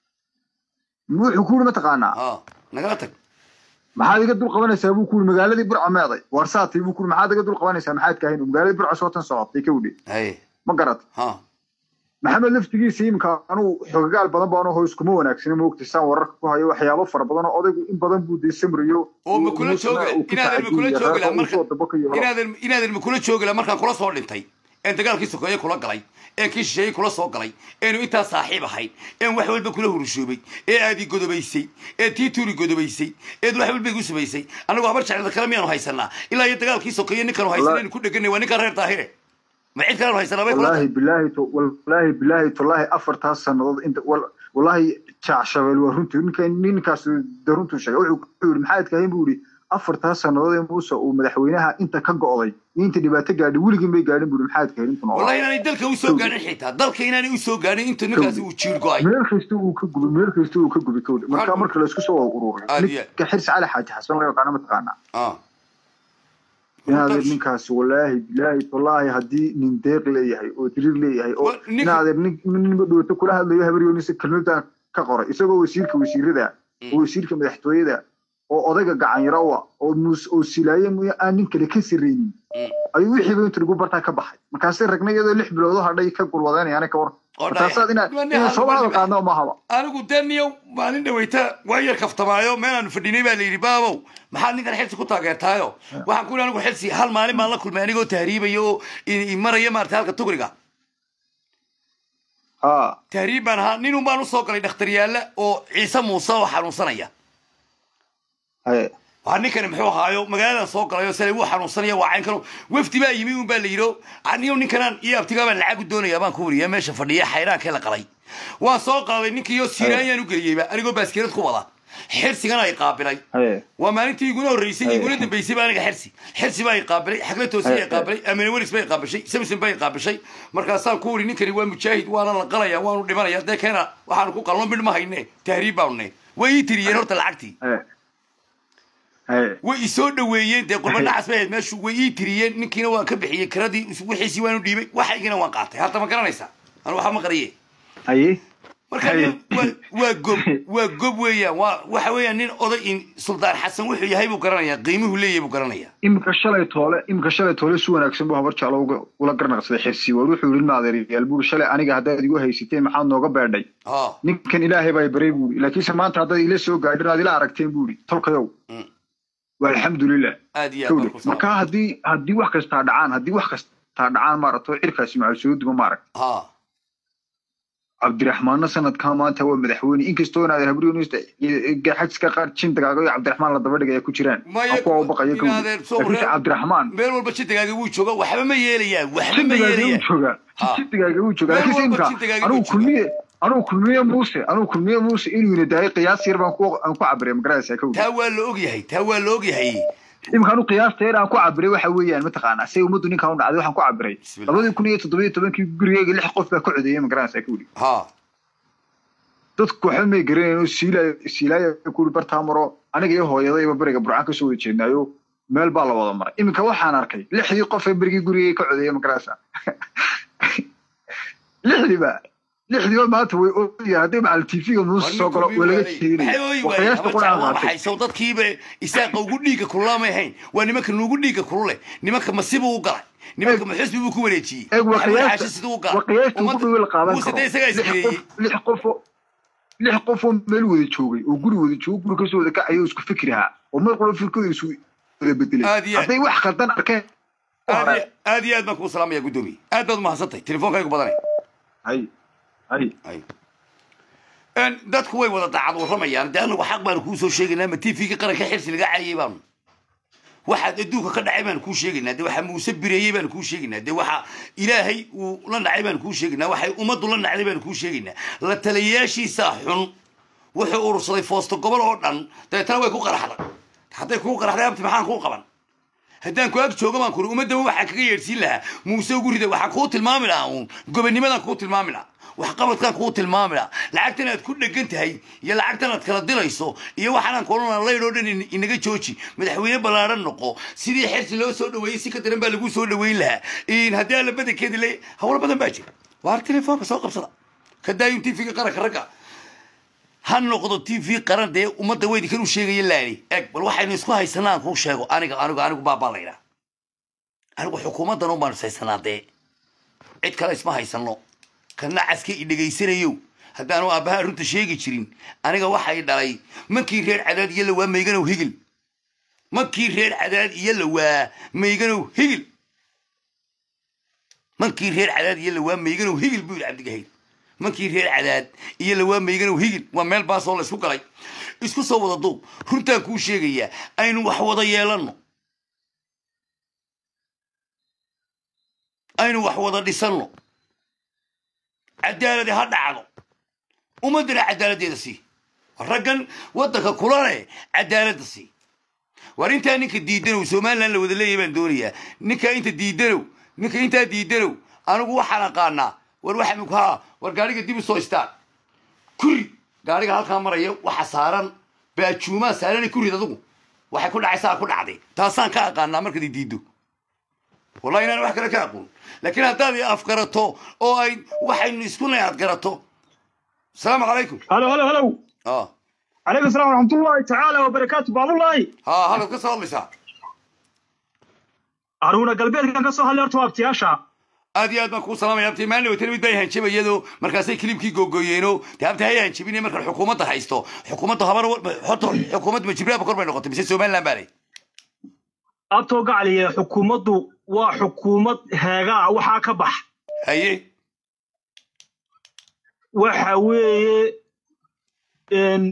wuxuu ku yidhi mataqaanaa ah nagala tag maxaad iga dul qabanaysaa buu ku yidhi magaaladii burca meeday warsaatay buu ku yidhi maxaad iga dul qabanaysaa maxamed kaahin magaaladii burca soo tan socotay kowdhe haye ma garat ha maxamed laftigiisa iminka anuu xogagaal badan baan hoos kuma wanaagsana moogtay saan wararka ku hayo waxyaabo fara badan oo odaygu in badan buu dee samriyo oo ma kula jooga inaadan ma kula joogi laha marka marka inaadan inaadan ma kula joogi laha markaan kula soo dhintay een dagaalkii sokeeye kula galay een kii shisheeye kula soo galay eenu intaa saaxiib ahayn een wax walba kula hurushoobay ee aad i godobaysay ee tii tuuri godobaysay eed wax walba igu samaysay anigu habar jeclada kale miyaanu haysanaa ilaa iyo dagaalkii sokeeye ninkaanu haysanaynu ku dheganay waa ninkaan reer daahire ma cid kaleanu haysanaa bay kula والله tahay بالله تو والله بالله تالله أفرتها سنة أنت وال- والله شع شبل ورنتو إنك إنكاس درنتو شيء وحول محايد كاين بوري أفرتها سنة موسى ومدحوينها أنت كقاضي أنت اللي بتقعد ولقين بيقعدين بوري محايد كاين أنت wallahi inaanay dalka u soo gaarin xitaa dalka inaanay u soo gaarin intuu ninkaasi uu jiir go-ay meel kasta uu ka gubi meel kasta uu ka gubi kowda marka marka la isku soo wada ururay Aad iyo aad. ninka xirs cali xaaji xasan laga yaqaano mataqaanaa ah inaad ninkaasi wallaahi bilaahi wallaahi haddii nin deeq leeyahay oo diriir leeyahay oo Wa- ninka- inaad nin ninba dhowto kula hadlayo habaryonisa kelmadan ka qoray isagoo wasiirka wasiirada oo wasiirka madaxtooyada oo odayga gacanyaro u ah oo muus oo silaaye mooye aan nin kale ka sarreynin ayuu wixiiba intu lagu bartaa ka baxay markaasay ragna iyadoo lix bilood oo hadhay ka gulwadeenayaan ka war Oo markaasaad dhaya. inaad Waa nin inaad hal soo mar hadal dhibe. qaadno mahaba anigu daniyow maalin dhaweyta waa yar kaftamaayo meelaanu fadhinay baa la yidhi baabow maxaad ninkan xilsi ku taageertaayo waxaan ku yidhi anigu xilsi hal maalin baan la kulmay anigoo tahriibaya oo i- i maraya maarata halka tugriga ha tahriib baan ahaa ninun baan usoo galay dhakhtaryaalla oo ciise muuse oo xanuunsanaya haye waa ninkani muxuu ahaayo magaaladan soo galayo sale wuu xanuunsanaya waa cayn kano wafdi baa yimi un baa la yidhi aniyo ninkanaan iyo abtigaa baan lacag u doonaya baan ku wariya meesha fadhiya xayraankee la qalay waan soo qaaday ninkiiyo siiraanyaan u geliyeyba anigoo baaskeerad ku wada xirsigana ay qaabilay haye waa maalintii iguna horreysay Ay. iguna dambeysay baa aniga xirsi xirsi baa i qaabilay xagla toosiya Ay, i qaabilay amine welis baa i qaabishay samson baa i qaabishay markaasaan ku wuri ninkani waa mujaahid waana la qalaya waanu dhimanaya dee keena waxaanu ku qalno midh ma hayne tahriib baanu ne way ii tiriyeen horta lacagtii haye haye way isoo dhaweeyeen dee qurbadhacas bay ahayd meeshu way ii tiriyeen ninkiina waan ka bixiyey kiradii wixiisii waanu dhiibay waxaygina waan qaatay hadda ma garanaysaa anu waxa ma qariye haye marka nin- waa- waa gob waa gob weeyaan waa waxa weeyaan nin oday in suldaan xasan wuxuu yahay buu garanayaa qiimuhu leeyahay buu garanayaa iminka shalay toole iminka shalay toole si wanaagsan buu habar jeclo uga- ula garnaqsaday xirsi war wuxuu yidhi maadeeryaal buuri shalay aniga haddaad igu haysateen maxaad nooga beedhay ha ninkan ilaahay baa i baray buuri laakiinse maanta haddaad ila soo gaadhin aad ila aragteen buuri tolkayow Mm. waa alxamdulilah aad iyo aad baan ku kawdhe marka haddii haddii wax kastaa dhacaan haddii wax kastaa dhacaan maaragto cirkaasi macal soo duma maaragt ha cabdiraxmaanna sanadkaa maanta waa madaxweyne inkastoo inaad habriyoonista xajiska qaar jindagaaga iyo cabdiraxmaan la daba dhigaya ku jiraan Maya, kuwa u baqaya kawdhe inaadeer soo laakiinse reer- cabdiraxmaan meel walba jintigaaga wuu jooga waxba ma yeelayaan waxba ma jindigaaga wuu yeelayaan joogaa Ha. jindigaaga wuu joogaa Meel laakiinse walba imka jindigaaga anugu wuu joogaa. kulmiye anugu kulmiye muuse anugu kulmiye muuse inuu ina daayay qiyaas yar baan ku aan ku cabiray magaraysaa kawdhe taa waa la ogyahay taa waa la ogyahay imika anu qiyaasta yar aan ku cabiray waxa weeyaan mataqaanaa say ummaddu ninkaan u dhacday waxaan ku cabiray Bismillah. labadii kun iyo toddoba iyo tobankii gurigeyga lix qof baa ka codeeyay magaraysaa kawdhe ha dadku waxba may garanayn oo siilaayo siilaayo kuri bartaa maro aniga iyo hooyadayba beriga burcaan kasoo wada jeednaayo meel baa la wada maray iminka waxaan arkay lixdii qof ee berigii gurigay ka codeeyay magaraysa lixdiiba lixdiiba maanta way ooyaan hadday macal tv-ga muuse soo galo waa laga jeedinaya waa qiyaasta quraan qaatay waxaysaw dadkiiba isaaqa ugu dhiigga kululaamay hayn waa nimanka nuugu dhiigga kulule nimanka masibuu u galay nimanka maxusbi buu ku wareejiyey eeg waa maxamed qiyaasta xaashi siduu u waa qiyaasta ugu dhow la qaadan muuse karo dee isagaa lix ismeeyey qof lix qof oo lix qof oo meel wada joogay oo guri wada joogo guri kasoo wada kacayo oo isku fikirahaa oo mar qolo firkooda isu wada bedelay Aad iyo aad. hadday wax khaldan arkeen aad iyo- aad iyo aad baan kuu salaamaya guddoomiye aad baad umahadsantahay telefonkaygu badanay hay hay Ay. Een, dadku way wada daacad warramayaan dee anagu xaq baanu kuu soo sheegaynaa ma tvga qaranka xirsi laga caayay baanu waxaad adduunka ka dhacay baanu kuu sheegaynaa dee waxa muuse bireeyey baanu kuu sheegaynaa dee waxa ilaahay uu la nacay baanu kuu sheegaynaa waxay ummaddu la nacday baanu kuu sheegaynaa la taliyayaashiisa xun wuxuu urursaday foosto gobol oo dhan dabeetana way ku qaraxday hadday kuu qaraxday abti maxaan kuu qaban haddaan ku ag jooga baan kuri ummadaba waxaan kaga yeedhsiin lahaa muuse ugu rida waxaan kuu tilmaami lahaa uun gobonimadaan kuu tilmaami lahaa waxqabadkaan kuu tilmaami lahaa lacagtan aad ku dhegan tahay iyo lacagtan aad kala dilayso iyo waxaanaan kolona laydhoo dhan in- inaga jooji madaxweyne ballaadhan noqo sidii xersi loo soo dhaweeyey si ka daran baa lagu soo dhaweyn lahaa in haddii alla badankeedi le hawlo badan baa jira waar telefoonka soo qabsada ka daayun tv-ga qaranka ragga ha noqdo t v qaran dee ummadda weydi kan u sheegaya laali eg bal waxaynu isku haysanaa aan kuu sheego aniga anigu anigu baabaa laydhaa anigu xukuumaddan un baanu ishaysanaa dee cid kale isma haysano kana caska i dhegaysanayo haddaanu aabbahaa runta sheegi jirin aniga waxay dhalay mankii reer cadaad iyo lawaa mayganow higil mankii reer cadaad iyo lawaa mayganow higil mankii reer cadaad iyo lawaa mayganow higil buu yidhi cabdigahayr mankii reer cadaad iyo lawaa mayganow higil waa meel baasoo la isku galay isku soo wada duub runtaan kuu sheegayaa aynu wax wada yeelanno aynu wax wada dhisanno cadaaladi ha dhacdo ummaddana cadaaladdeeda sii raggan waddanka kula leh cadaaladda sii war intaa ninka diidanow somalilan la wada leeyahay baan doonayaa ninka inta diidanow ninka intaa diidanow anigu waxaan aqaanaa war waxa ha war gaadhiga dib u soo istaan kuri gaadhiga halkaa maraya waxa saaran baajuumaa saaran kurid adugu waxay ku dhacaysaa ku dhacday taasaan ka aqaanaa markaad i diiddo wallahi inaan wax kale ka aqoon laakiin haddaad i afgarato oo ay waxaynu isku nay aad garato asalaamu calaykum هلو هلو هلو ah عليكم السلام ورحمة الله تعالى وبركاته باب الله ha halkaad ka soo hadlaysaa هارونا قلبي كان كسو هالي ارتو ابتياشا aad iyo aad baan kuu salaamaya abti maalin weytana mid bay hanjabayado markaasay kilibkii googooyeeno dee abti hay hanjabine markaan xukuumadda haysto xukuumadda habar horta xukuumadda majibraaba kor bay noqotay mise somaliland baa lay abtoo gacaliya xukuumaddu waa xukuumad heegaa waxaa ka bax haye waxa weeye een,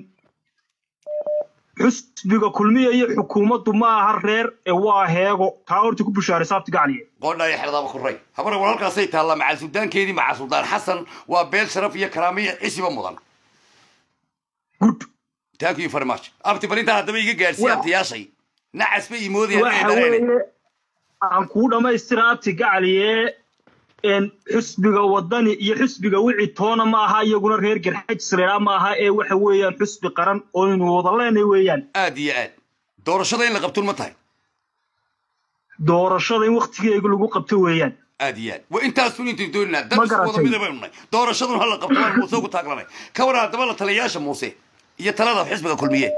xusbiga kulmiya iyo xukuumaddu ma aha reer ee waa heego taa horta ku bushaaraysa abti gacaliya qoodhaa iyo xerdaba kuray habar war halkaasay taallaa macal suldaankeedii macal suldaan xasan waa beel sharaf iyo karaamiya cisiba mudan good thank you very much abti bal intaa haddaba iga gaadhsiiya Wa- abtiyaashay nacas bay imoodayaan waxa inay dhareene weeye aan kuu dhammaystira abti gacaliye een, xusbiga wadani iyo xusbiga wici toona ma aha iyaguna reer garxajisreera ma aha ee waxa weeyaan xusbi qaran oo aynu wada leenay weeyaan aad iyo aad doorashada in la qabtun ma tahay doorashada in waktigeega lagu qabto weeyaan aad iyo aad wa intaasun intaynu dooninaa dad Ma isku wada garatay. mida baynu nahay doorashadun hala qabto waan muuse ugu taaglanay ka waran haddaba la taliyayaasha muuse iyo talada xisbiga kulmiye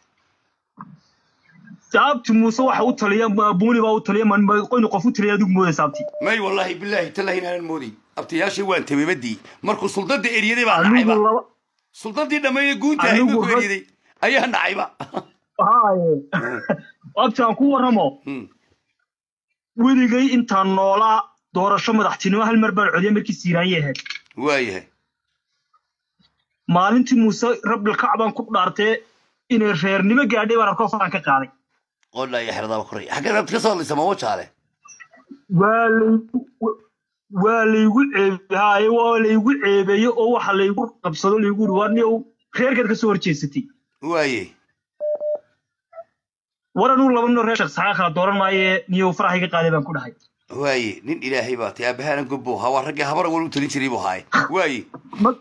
sababti muuse waxa u taliya buuni baa u taliya man qoynu qof u taliya adigu mooda sababti may wallaahi bilaahi tallahi inaanan moodin abtiyaashii waan tabeebadii markuu suldada eryaday baa anigu nacayba laba suldadii dhammeeye guunta ahayd Anigu markuu rag- eryaday ayaa nacayba haaye abti aan ku warramo Hmm. weligay intaan noolaa doorasho madaxtinimo hal mar baan codiyay markii siiraanye ahayd waayahay maalintii muuse rabbil kacbaan ku dhaartee inay reernimo gaadhay baan arkoo faraan ka qaaday qolaa iyo xeradaaba koray xaggee rabti ka soo hadlaysa ma wajaale waa laygu waa laygu ceebhaaye waa laygu ceebeeye oo waxa laygu qabsado laygu yidhi waa niyow reerkeed ka soo horjeesatay waaye war anuu laba nino reer shaqsaxaa kala dooran maaye niyow faraha iga qaaday baan ku dhahay waaye nin ilaahay baa tay aabahaanan gobbo ha waa raggii habara wal u talin jiray buu haaye waaye ma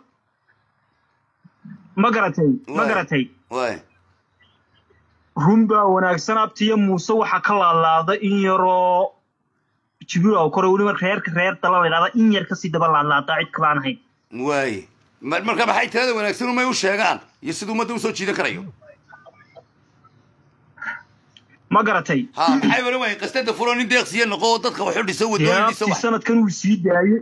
ma garatay ma Waay. garatay waaye run baa wanaagsan abtiyo muuse waxaa ka laalaada in yaroo jibriil oo kore weliba reerka reer dala la yidhahda in yar kasii daba laadlaadaa cid kalaan ahayn waaye Ma- marka maxay talada wanaagsan umay u sheegaan iyo siduu ummadda usoo jiidan karayo ma garatay ha maxay oran waaye qastada furo nin deeqsiya noqo oo dadka waxu dhiso wadooyin dhiso yaabtii wax sanadkan uu sii daayey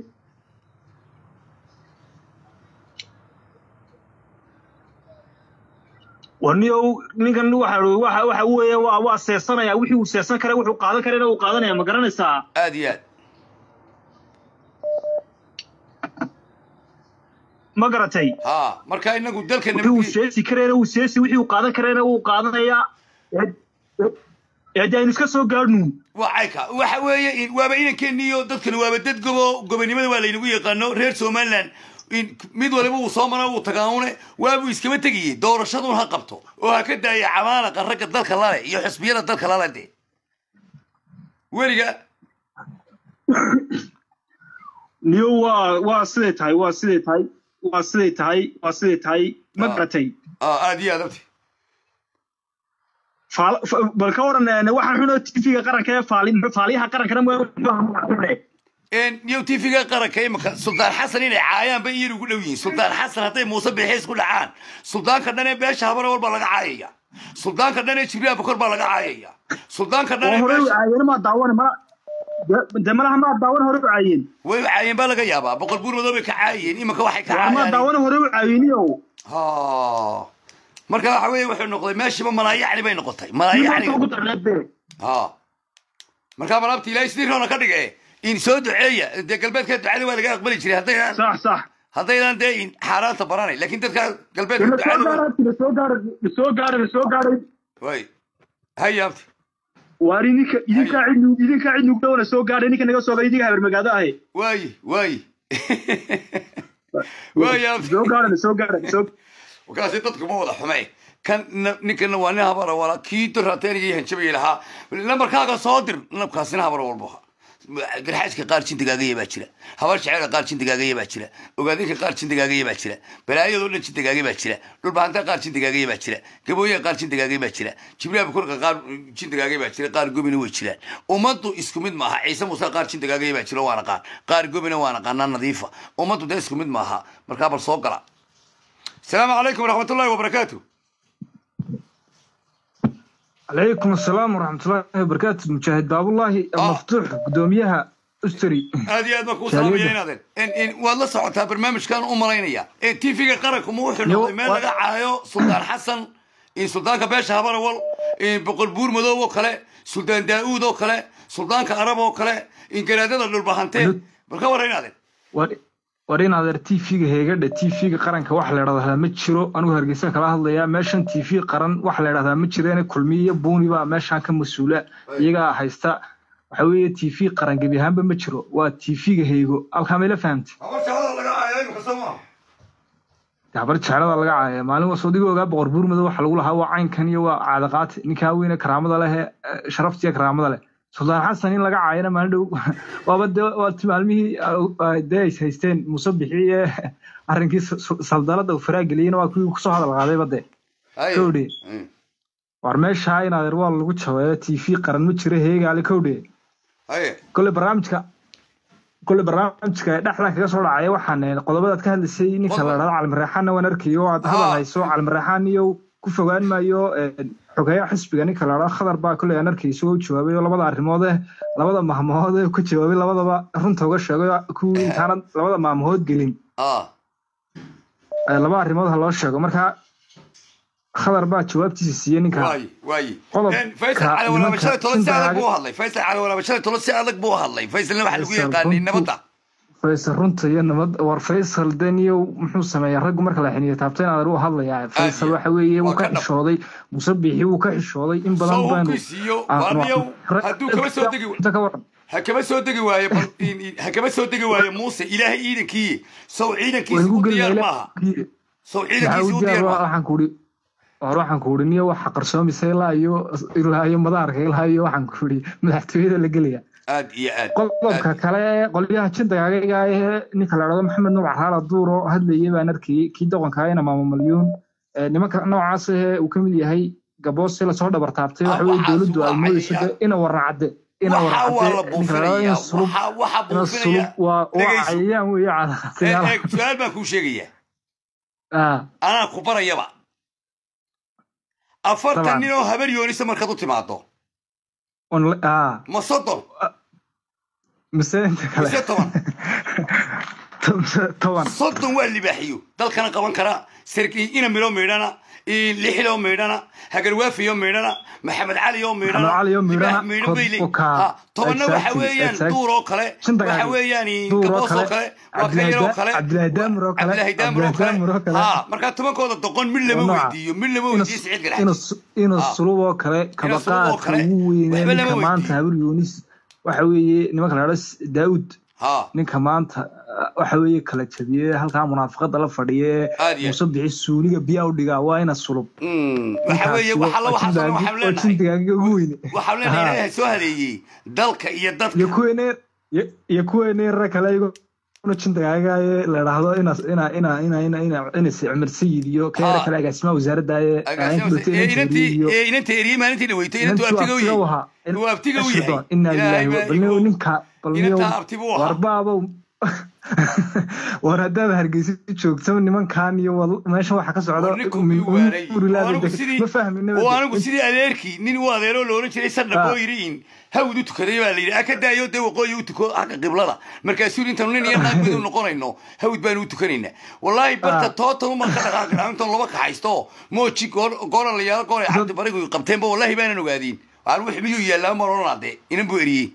waniyow ninkan waxa waxa waxa weeye waa waa seesanaya wixii uu seesan kara wuxuu qaadan karana uu qaadanaya ma garanaysaa aad iyo aad ma garatay ha marka inagu dalka wixii uu nabadge- seesi karayna uu seesi wixii uu qaadan karayna uu qaadanayaa ee- ee- ee dee aynu iska soo gaadhnu waa cayka waxa weeye in- waaba inankeeniyo dadkani waaba dad gobo gobonimada waa laynagu yaqaano reer somaliland in mid waliba uu soo mara uu tagaanune waabuu iskaba tegayey doorashadun ha qabto oo ha ka daaya camaalaqa ragga dalka lale iyo xisbiyada dalka lale de weliga niyo waa waa siday tahay waa siday tahay waa siday tahay waa siday tahay ma Ah. garatay ah, aad iyo aad abti Faal- fa- bal ka waran eh, waxaan xunoo tv-ga qaranka ee faali muxuu- faaliyaha qarankana ma iyo tv-ga qaranka imika suldaan xasan inay caayaanba iyar ugu dhow yihiin suldaan xasan hadday muuse bixiis ku dhacaan suldaanka dhan ee beesha habare walba laga caayaya suldaanka dhan ee jibriil abukor baa laga caayaya suldaanka dhan ee hore u beesha caayeen maa daawan ma de- de malaha maa daawan hore u caayeen way u caayeen baa laga yaabaa boqol buur madow bay ka caayeen imika waxay ka waa maa caayaan daawan hore u caayeniyo Ha. marka waxa weeye wuxuu noqday meeshiiba malaayacni bay noqotay malaayacni ugu darneed be ha markaa malaabta ilaahay sidii roona ka dhige in soo duceeya dee galbeedka ducada waa laga aqbali jiray haddaynaan sax sax haddaynan dee in xaaraanta baranay laakiin dadka galbeedka lasoo ducada gaara lasoo gaara lasoo gaara lasoo gaaray way hayaabti waar idinka idinkaa cid nu- idinkaa cid nugu dhowna soo gaadhay ninka naga soo gaaray idinka habar magaado ahe waayi waayi waayaabti soo gaara lasoo gaara lasoo markaasi dadku ma wada xume kan na- ninkana waa nin habara wala kii dorateeniga hanjabay lahaa lambarkaaga soo dir nabkaasina habara walba garxaaska qaar jindigaagaya baa jira habar jeceelka qaar jindigaagaya baa jira ogaadinka qaar jindigaagaya baa jira balaayadoo dhan jindigaagaya baa jira dhulbahanta qaar jindigaagaya baa jira gabooyaha qaar jindigaagaya baa jira jibriil abukurka qaar jindigaagaya baa jira qaar gobina way jiraan ummaddu isku mid maaha ciise muuse qaar jindigaagaya baa jira waana qaar qaar gobina waana qaanaa nadiifa ummaddu dee isku mid maaha markaa bal soo gala السلام عليكم ورحمة الله وبركاته عليكم السلام ورحمة الله وبركاته مشاهد باب الله آه. مفتوح قدوميها استري هذه هذا مكو سليمة. سلاميين هذا إن إن والله صعدتها برنامج كان أمرينيا إن تي في قرك مو حلو يو- ما و- لقى عايو سلطان حسن إن سلطان كباش هبر أول إن بقول بور مدو وكله سلطان داوود وكله سلطان كعرب وكله إن كندا دول بهانتين بالكورين هذا war in adeer t v-ga heegadha t v-ga qaranka wax la idhahdaa ma jiro anigu hargeysa kala hadlayaa meeshan t v qaran wax la idhahdaa ma jireene kulmiye buuni baa meeshan ka mas-uula iyagaa haysta waxa weeye t v qaran gebi ahaanba ma jiro waa t v-ga heego halkaa mayla fahamtay أول شهر لقى عايو كسمة gabar jeclada laga caaya maalin was adiga ogaa boqor buur madow waxa lagu lahaa waa caynkan iyo waa caadaqaati ninkaa weyne karaamada leh ee sharaftiya karaamada leh suldaan xasan in laga caayana maalin dhow waaba dee waati maalmihii ah, dee ay haysteen muuse bixi ee arrinkii s- s- saldalada uu faraa geliyeyna waa kuwii kusoo hadal qaadayba dee kowdhe war meeshaa in adeer waa lagu jabeeyo t v qaran ma jiro heegaale kowdhe هاي kole barnaamijka kole barnaamijka dhexdan kaga soo dhacaya waxaan eh, qodobadaad ka hadlaysay ninka Qodob- la dhahdo calimareexaanna waan arkayo oo aad Ha. hadal hayso calimareexaan iyo ku fogaan maayo eh, xogeeyaha xisbiga ninka la dhahdo khadar baa kole aan arkay isagoo u jawaabay oo labada arrimood eh labada mahmood ee ku jawaabay labadaba runta uga sheegay oo kuwii intaanad labada maamhood gelin ah eh, laba arrimood ha loo sheego marka khadar baa jawaabtiisa siiyey ninka waayi waayi Qodobka Een, faysal cali walaaba nimanka shalay tolo si shinta adag laga- buu u hadlay faysal cali walaaba shalay tolo si adag buu u hadlay faysalna waxaa lagu Faysal yaqaanay runtu- nabadda faysal runta iyo nabad war faysal deniyow muxuu sameeyaa raggu marka la xiniyo taabteen adeer u hadlayaa faysal iyo- waxa weeye waa wuu ka ka dhab. xishooday muuse biixi wuu ka xishooday in badan soo baanu kiisiyo Ah, waaniyow ra- hadduu kaba soo degi inta ka waran ha kaba soo degi waayo bal in- in- ha kaba soo degi waayo muuse ilaahay ciidankii sow way ciidankiisi igu u diyaar gelin maaha sow maxaa ciidankiisi u u diyaar diyaar maaha waxaan kuuri war waxaan kuuri niyo waxa qarsoomaysa ilaa iyo ilaa iyo madaarka ilaa iyo waxaan kuuri madaxtooyada la gelaya aad iyo aad qodobka aad. kale qolyaha jindagaaga ee ninka la dhado maxamed nuuc raala duuro hadlayay baan arkayay kii doqonka ina maamo malyuun Ee, nimanka noocaas ee uu ka mid yahay gaboose lasoo dhabar taabtay waxa Ah, weye waxaas dowladdu ay waa moodeyso cayaan. de ina waracade ina waxa waa la waracade ninka la dhado ina buufinaya sulub waxa waxa ina buufinaya sulub waa waa dhegayso. cayayaan weeye eeg cadaqayaal eeg su-aal baan kuu sheegayaa ah anaa ku barayaba afartan Dabcan. nin oo habar yoonisa markaad u timaado on ah ma soddon mise inta kale mise toban mise toban soddon waa libaaxiyo dalkana qaban kara sarki ina midho meydhana lixiloo meydhana hagarwaafiyo meydhana maxamed cali oo meydhana Maxamed Cali oo meydhana, libaax meydho bay le- Kod- Oka. Ha, tobanna waxa Exactly, weeyaan exactly. duur oo kale Shinta waxa gaari. weeyaan Duur oo gaboos oo kale, kale waa ka Cabdilaahi yaroo Da- kale Cabdilaahi Daamir oo kale, cabdilaahi daamir oo Cabdilaahi Daamir oo kale kale. ha markaa tobankooda doqon mid lama Waa nooca. weydiiyo mid lama Inuu- weydiiyo siciid inuu garax su- inuu Ah. sulub oo kale sulub oo kabaqaadka kale, ugu weynee waxba lama ninka maanta weydiiyo. habar yuunis waxa weeye nimanka la dhahdo daawud ha ninka maanta uh, waxa weeye kala jabiyey halkaa munaafaqada la fadhiye Aad iyo aad. muuse bixi suuliga biyaa u dhigaa waa ina sulub Mm, waxa weeye Ninkaasi waxa la waa waxaasoo dhan jindaagi- waxaan waa leenahay jindagaaga ugu weyne waxaan leenahay Ha. ilaahay soo hadeeyey dalka iyo dadka iyo kuweene iyo- iyo kuweeneera kale iguna jindagaagaye la dhahdo ina ina ina ina ina ina inas cumar sayid iyo keera Ha. kale agaasimaha wasaaradda ee agaasimaha ee inantii ee inantii eriyey maalintii dhaweytay inantuu abtiga u yahay Inuu abtiga u yahay. inaa Ilaahay lillahi baa balniyow igu- ninka balniyow inantaa abti buu ahaa. warbaabow war haddaad hargeysa joogto nimankan iyo wal- meesha waxa ka socda War ninku miyuu waaray? urilaada Oo anigu deg- sidii- ma fahmin oo anigu sidii adeerkii nin u adeeroo la oran jiray sardhab oo yidhi in hawd u tukaday baa la yidhi aka daayo dee waqooyi u tuko xagga qiblada markaasuu yidhi intaanu nin iyo naag mid u noqonayno hawd baanu u tukanaynaa wallaahi barta tootan uman ka dhaqaaqin intaan laba kaxaysto mooji gooran la yaalo goor ay cabdi barigu qabteenba wallaahi baanan ogaadiin waan wix miyuu yaallaa ma oranaa dee inan buu eriyey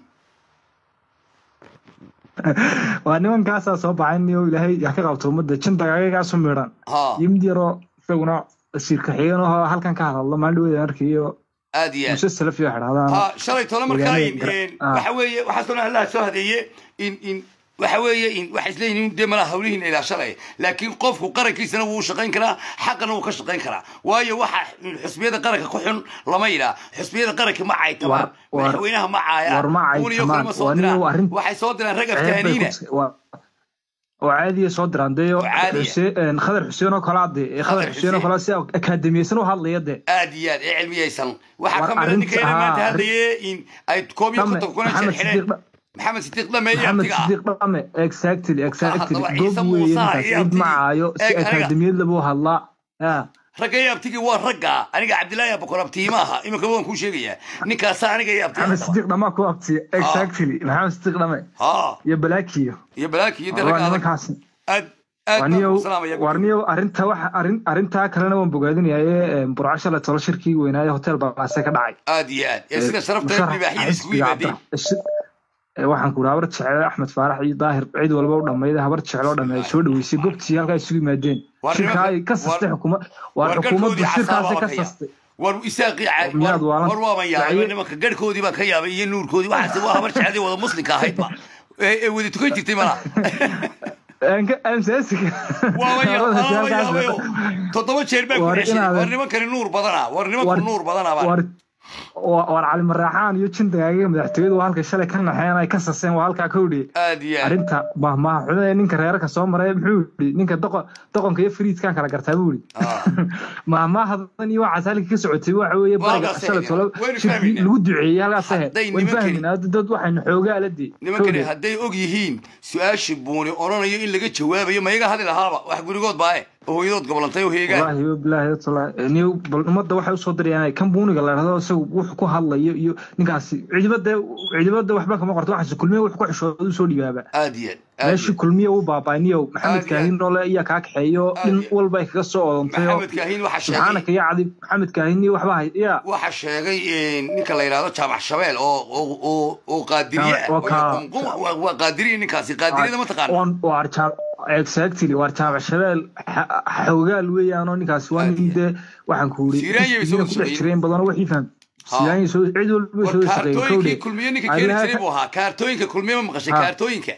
waa nimankaasaa soo baxay niyo ilaahay yaa ka qabto ummadda jindagaagagaasu midhan ha iyo mid yaroo isaguna wasiirka xigeen oo halkan ka hadallo maalin dhaweeda arkayo aad iyo aad muse salafiyo xidhahdaan ha shalay tole markaa in Deegaanada in- ah. waxa weeye waxaasoo dhan allaha soo hadeeye in in waxa weeye in waxa isleeyihiin dee malaha hawlihiin ilaa shalay laakiin qofku qarankiisana wuu shaqayn karaa xaqana wuu ka shaqayn karaa waayo waxa xusbiyada qaranka ku xun lama yidhaa xusbiyada qaranka ma caaytamaan War- war- madaxweynaha ma caayaan war ma kuwan iyo caaytamaan. kale ma soo Waa nin diraan arrin- waxay soo diraan rag ceeb bay aftaaniina ku- waa- oo caadiya soo diraan dee Oo caadiya. xuseen khadar xuseen oo kalaa dee ee khadar Khadar xuseen oo Xuseen. kalaa si akaademiyeysan u hadlaya dee aad iyo aad ee cilmiyaysan waxaa War ka mid a arrinta- ninkeena maanta ah, hadlaye in ay koob iyo Dhame, konton kuna Maxamed xidheen Sidiiq Dha- maxamed sidiiq dhame iyo maxamed abtiga ah sidiiq dhame exactly exactly haddaba gob Ciise weeye Muuse ninkaas iyo cid abtigii. macaayo si Eeg, aniga- akaademiyad labuu hadlaa ya ragga iyo abtigii waa ragga aniga cabdilaahi abakor abtiima aha iminka waan kuu sheegayaa ninkaasa aniga iyo abtiga maxamed sidiiq dhamaa ku abtiya exactly maxamed sidiiq dhame ha iyo balaakiyo iyo balaaki iyo de waa ragga adag nimankaas aad aad baan warniyow kuu salaamaya warniyow arrinta waxa arrin arrintaa kalena waan bogaadinaye burco shalay tolo shirkii weynaaye hotel baase ka dhacay aad iyo aad ee sida sharafta musharaxa libaaxyada isugu xisbiga yimaadeen Cabdi- shi- ee, waxaan ku uri habar jecel axmed faarax iyo daahir cid walba u dhammayda habar jecel oo dhamme ay soo dhaweysay gobtii halkaa isugu yimaadeen War shirkaa ay nimanka- ka sastay war- xukuma waar war xukuumaddu garhkoodii shirkaasay xasaaba ka bakaya. sastay war isaaqii ca- miyaad war- waalan- war waaban yaabay Daciye- nimanka garhkoodii baan ka yaabay iyo nuurkoodii waxaase waa habar jecladii wada muslimka ahaydba ee ee wada tukan jirtay mala amsaasiga waaban ya- waaban yaabayo toddoba jeer baa ku War ceshay inaad- war nimankani nuur badana war nimanku War- nuur badana baa war waa- waar cali maraaxaan iyo jindagaaga madaxtooyadu waa halkay shalay ka naxeen ay ka saseen waa halkaa ka hodhiye aad iyo aad arrinta mahmaha xunada ee ninka reerka soo maray muxuu yidhi ninka doqo- doqonka iyo fariidkan kala gartaa buu yidhi Ah. mahmahadan iyo waxaas halkii ka socotay waxa weeye Waa bariga halkaas shalay ahayd. tolo Waynu shirkii fahmaynaa. lagu duceeyey halkaas ahe Hadday waan nimankani- fahmaynaa dad waxaynu xoogaa la dee nimankani hadday og yihiin su-aashii buuni odhanayo in laga jawaabayo mayaga hadli lahaaba wax gurigood baae oo hooyadood gobolantay oo heegaan wallaahi wabilaahi wataala niyo bal ummadda waxay usoo dirayaan kan buuniga la dhahdo isagu wuxuu ku hadlayo iyo ninkaasi cidibada cidibada waxba kama qorto waxaase kulmiye wuxuu ku xishooda usoo dhibaaba aad iyo aad aad meeshii iyo kulmiye uu baabaaniyo maxamed Aad iyo kaahin noole ayaa kaa kaxeeyo Aad dhin iyo- walba ay kaga soo odantay oo maxamed kaahin waxa sheegay subxaanaka ya cadi maxamed kaahin iyo waxba hay ya waxa sheegay ninka la yidhahdo jaamac shabeel oo oo oo oo qaadiriye ah. Waa kaa- Waa- waa- waa qaadiriye ninkaasi qaadiriyada ma taqaana on waar jaam exactly waar jaamac shabeel xa- xoogaal weeyaanoo ninkaasi waa Aad nin iyo- dee waxaan ku uri Siiraanya bay soo ku dhex shaqeeyeen. jireen badanoo wixii faham Ha. siyaanya soo cid walba war soo shaqeeyey kaartooyinkii kowdhe kulmiye ninka keeni jiray buu ahaa kaartooyinka kulmiye ma maqashay Ha. kaartooyinka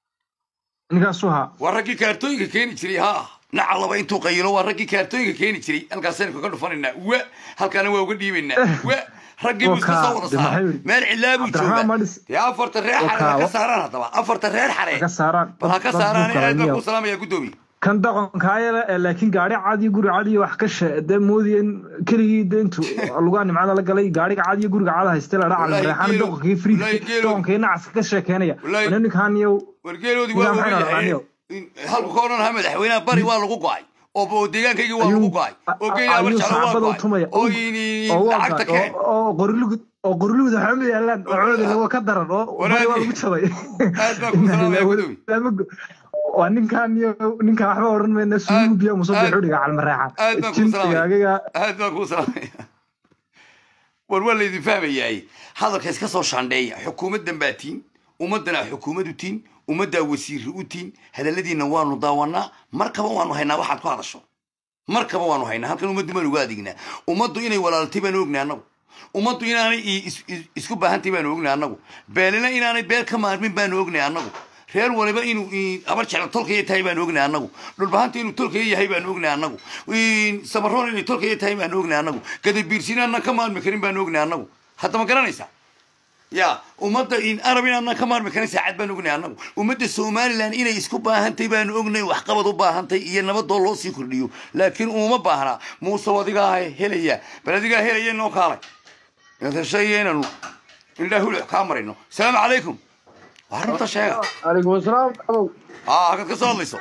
ninkaasu haa waa raggii kaartooyinka keeni jiray ha naca laba intuu qayilo waa raggii kaartooyinka keeni jiray halkaasaynu kaga dhufanaynaa wa halkaana waa uga dhiibaynaa wa raggii buu iska soo wada Wakaa, saaray de maxay meel cilaa buu Cabdiraxmaan joogaa Madis. dee afarta reer xare ha Wakaa, ka wa- saaraan haddaba afarta reer xare ka saaraan bal ha ka dad saaraan buka aad baan niyo. ku salaamaya guddoomiye kan doqonkaayale ee laakiin gaari cad iyo guri cad iyo wax ka she dee moodiyeen keligii dee intu lugaa nimcada la galay gaariga cad iyo guriga cad hayste la dhaca Wallaahi reexaan geelo- doqonkii free wallaahi geelo- doqonkii nacas ka sheekeynaya Wallaahi- wana ninkaan iyo wargeeloodii waa Nidaam oga xeer yahay aqaaniyo. halku ka odhan lahaa madaxweynaha bari waa lagu go'ay oo oo deegaankaygii waa lagu ayuu go'ay oo geela ayuu abarjalo waa saacbada u go'ay tumaya oo oo waa lacagta gaad- keen oo- oo qorilugud oo qorilugud waxaa ma yaalaan oo cooda laga ka daran oo bari waa lagu jabay aad baan ku salaamaya guddoomiye waa ninkaan iyo ninkaan waxba odhan mayna suubiya aad- musabixu dhiga calmareexan aad baan ku salaamaya jintigaagiga aad baan kuu salaamaya war waa laydin fahmayaay hadalka iska soo shaandheeya xukuumaddan baa tiin ummaddanaa xukuumad u tiin ummaddaa wasiirri u tiin hadalladiinna waanu daawanaa markaba waanu haynaa waxaad ku hadasho markaba waanu haynaa halkan ummaddu baanu uga adeegnaa ummaddu inay walaaltay baanu ognay annagu ummaddu inaanay i- is- is- isku baahantay baanu ognay annagu beelina inaanay beel ka maarmin baanu ognay annagu reer waliba inuu i- abar jeclo tolkaya tahay baanu ognay annagu dhulbahanta inuu tolkaya yahay baanu ognay annagu I- samaroon inay tolkaya tahay baanu ognay annagu gadabiirsinaanan ka maarmi karin baanu ognay annagu hadda ma garanaysaa ya ummadda in arab inaadna ka maarmi karin saacad baan ognay annagu ummadda somalilan inay isku baahantay baanu ognay waxqabad u baahantay iyo nabadoo loo sii kordhiyo laakiin uma baahnaa muuse adigaa helaya bal adigaa helaya noo kaalay intashay inanu indhaa huluc kaa marayno asalaamu calaykum waa runta sheega calaykum asalaam abow aa halkaad ka soo hadlayso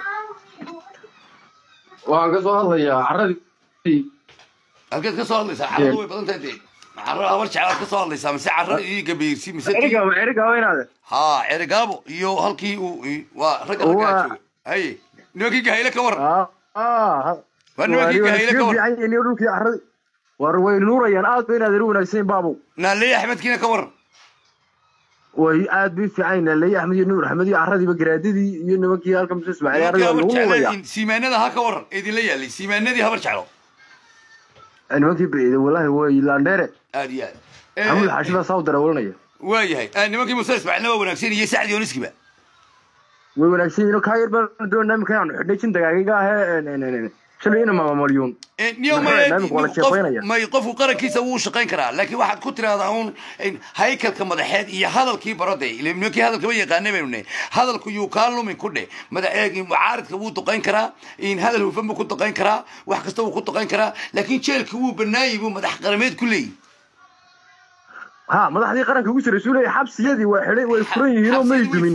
waxaan ka soo hadlayaa carradii halkaad ka soo hadlaysaa carradu way badan tahay dee carro habar jeclaad ka soo hadlaysaa mise carro ii gabiirsi mise tii- eriga eriga weynaade haa cerigaabo iyo halkii uu i- waa ragga raggaa Waa- jooga haye nimankii gahayle ka waran ah waa nimankii gahayle ka waran fiican yihiin dhulkii carradii war way nuurayaan aad bay inaad eri wanaagsan yihiin baabow naaleey axmedkiina ka waran way aad bay fiican yihiin leeya axmed iyo nuur axmed iyo carradiiba garaadadii iyo nimankii halka muse ismaaciil nimankii carradii waa habar lagu nuuraya jeclaa siimaanada ha ka waran ee idinla yaalay siimaanadii habar jeclo nimankii baciide wallahi way laandheere aad iyo aad maxamuud Eh, xaashi baa saa u darawalnaya waa yahay Ah, nimankii muuse ismaaciilna waa wanaagsan iyo sacdi yooniskiba way wanaagsan yihiin oo kaa yar baan doonaa imika inaanu xidhnay jin dagaagaga ahee shalay ina maamalyuun Eh, niyo Maxay may naamik wala qof- jeefaynaya? may qofku qarankiisa wuu shaqayn karaa laakiin waxaad ku tiraahdaa uun in haykalka madaxeed iyo hadalkii barode ile nimankii hadalka ma yaqaana baynu ne hadalku yuu kaa lumin ku dheh madaxeeg mucaaridka wuu duqayn karaa in hadal hufan buu ku duqayn karaa wax kasta wuu ku duqayn karaa laakiin jeelka wuu banaayay buu madax qarameed ku leeyahy ha madaxdii qaranka ugu jiray suu leeyahay xabsiyadii waa xidhay way furan yihiin oo may Xabsiyadii way dumin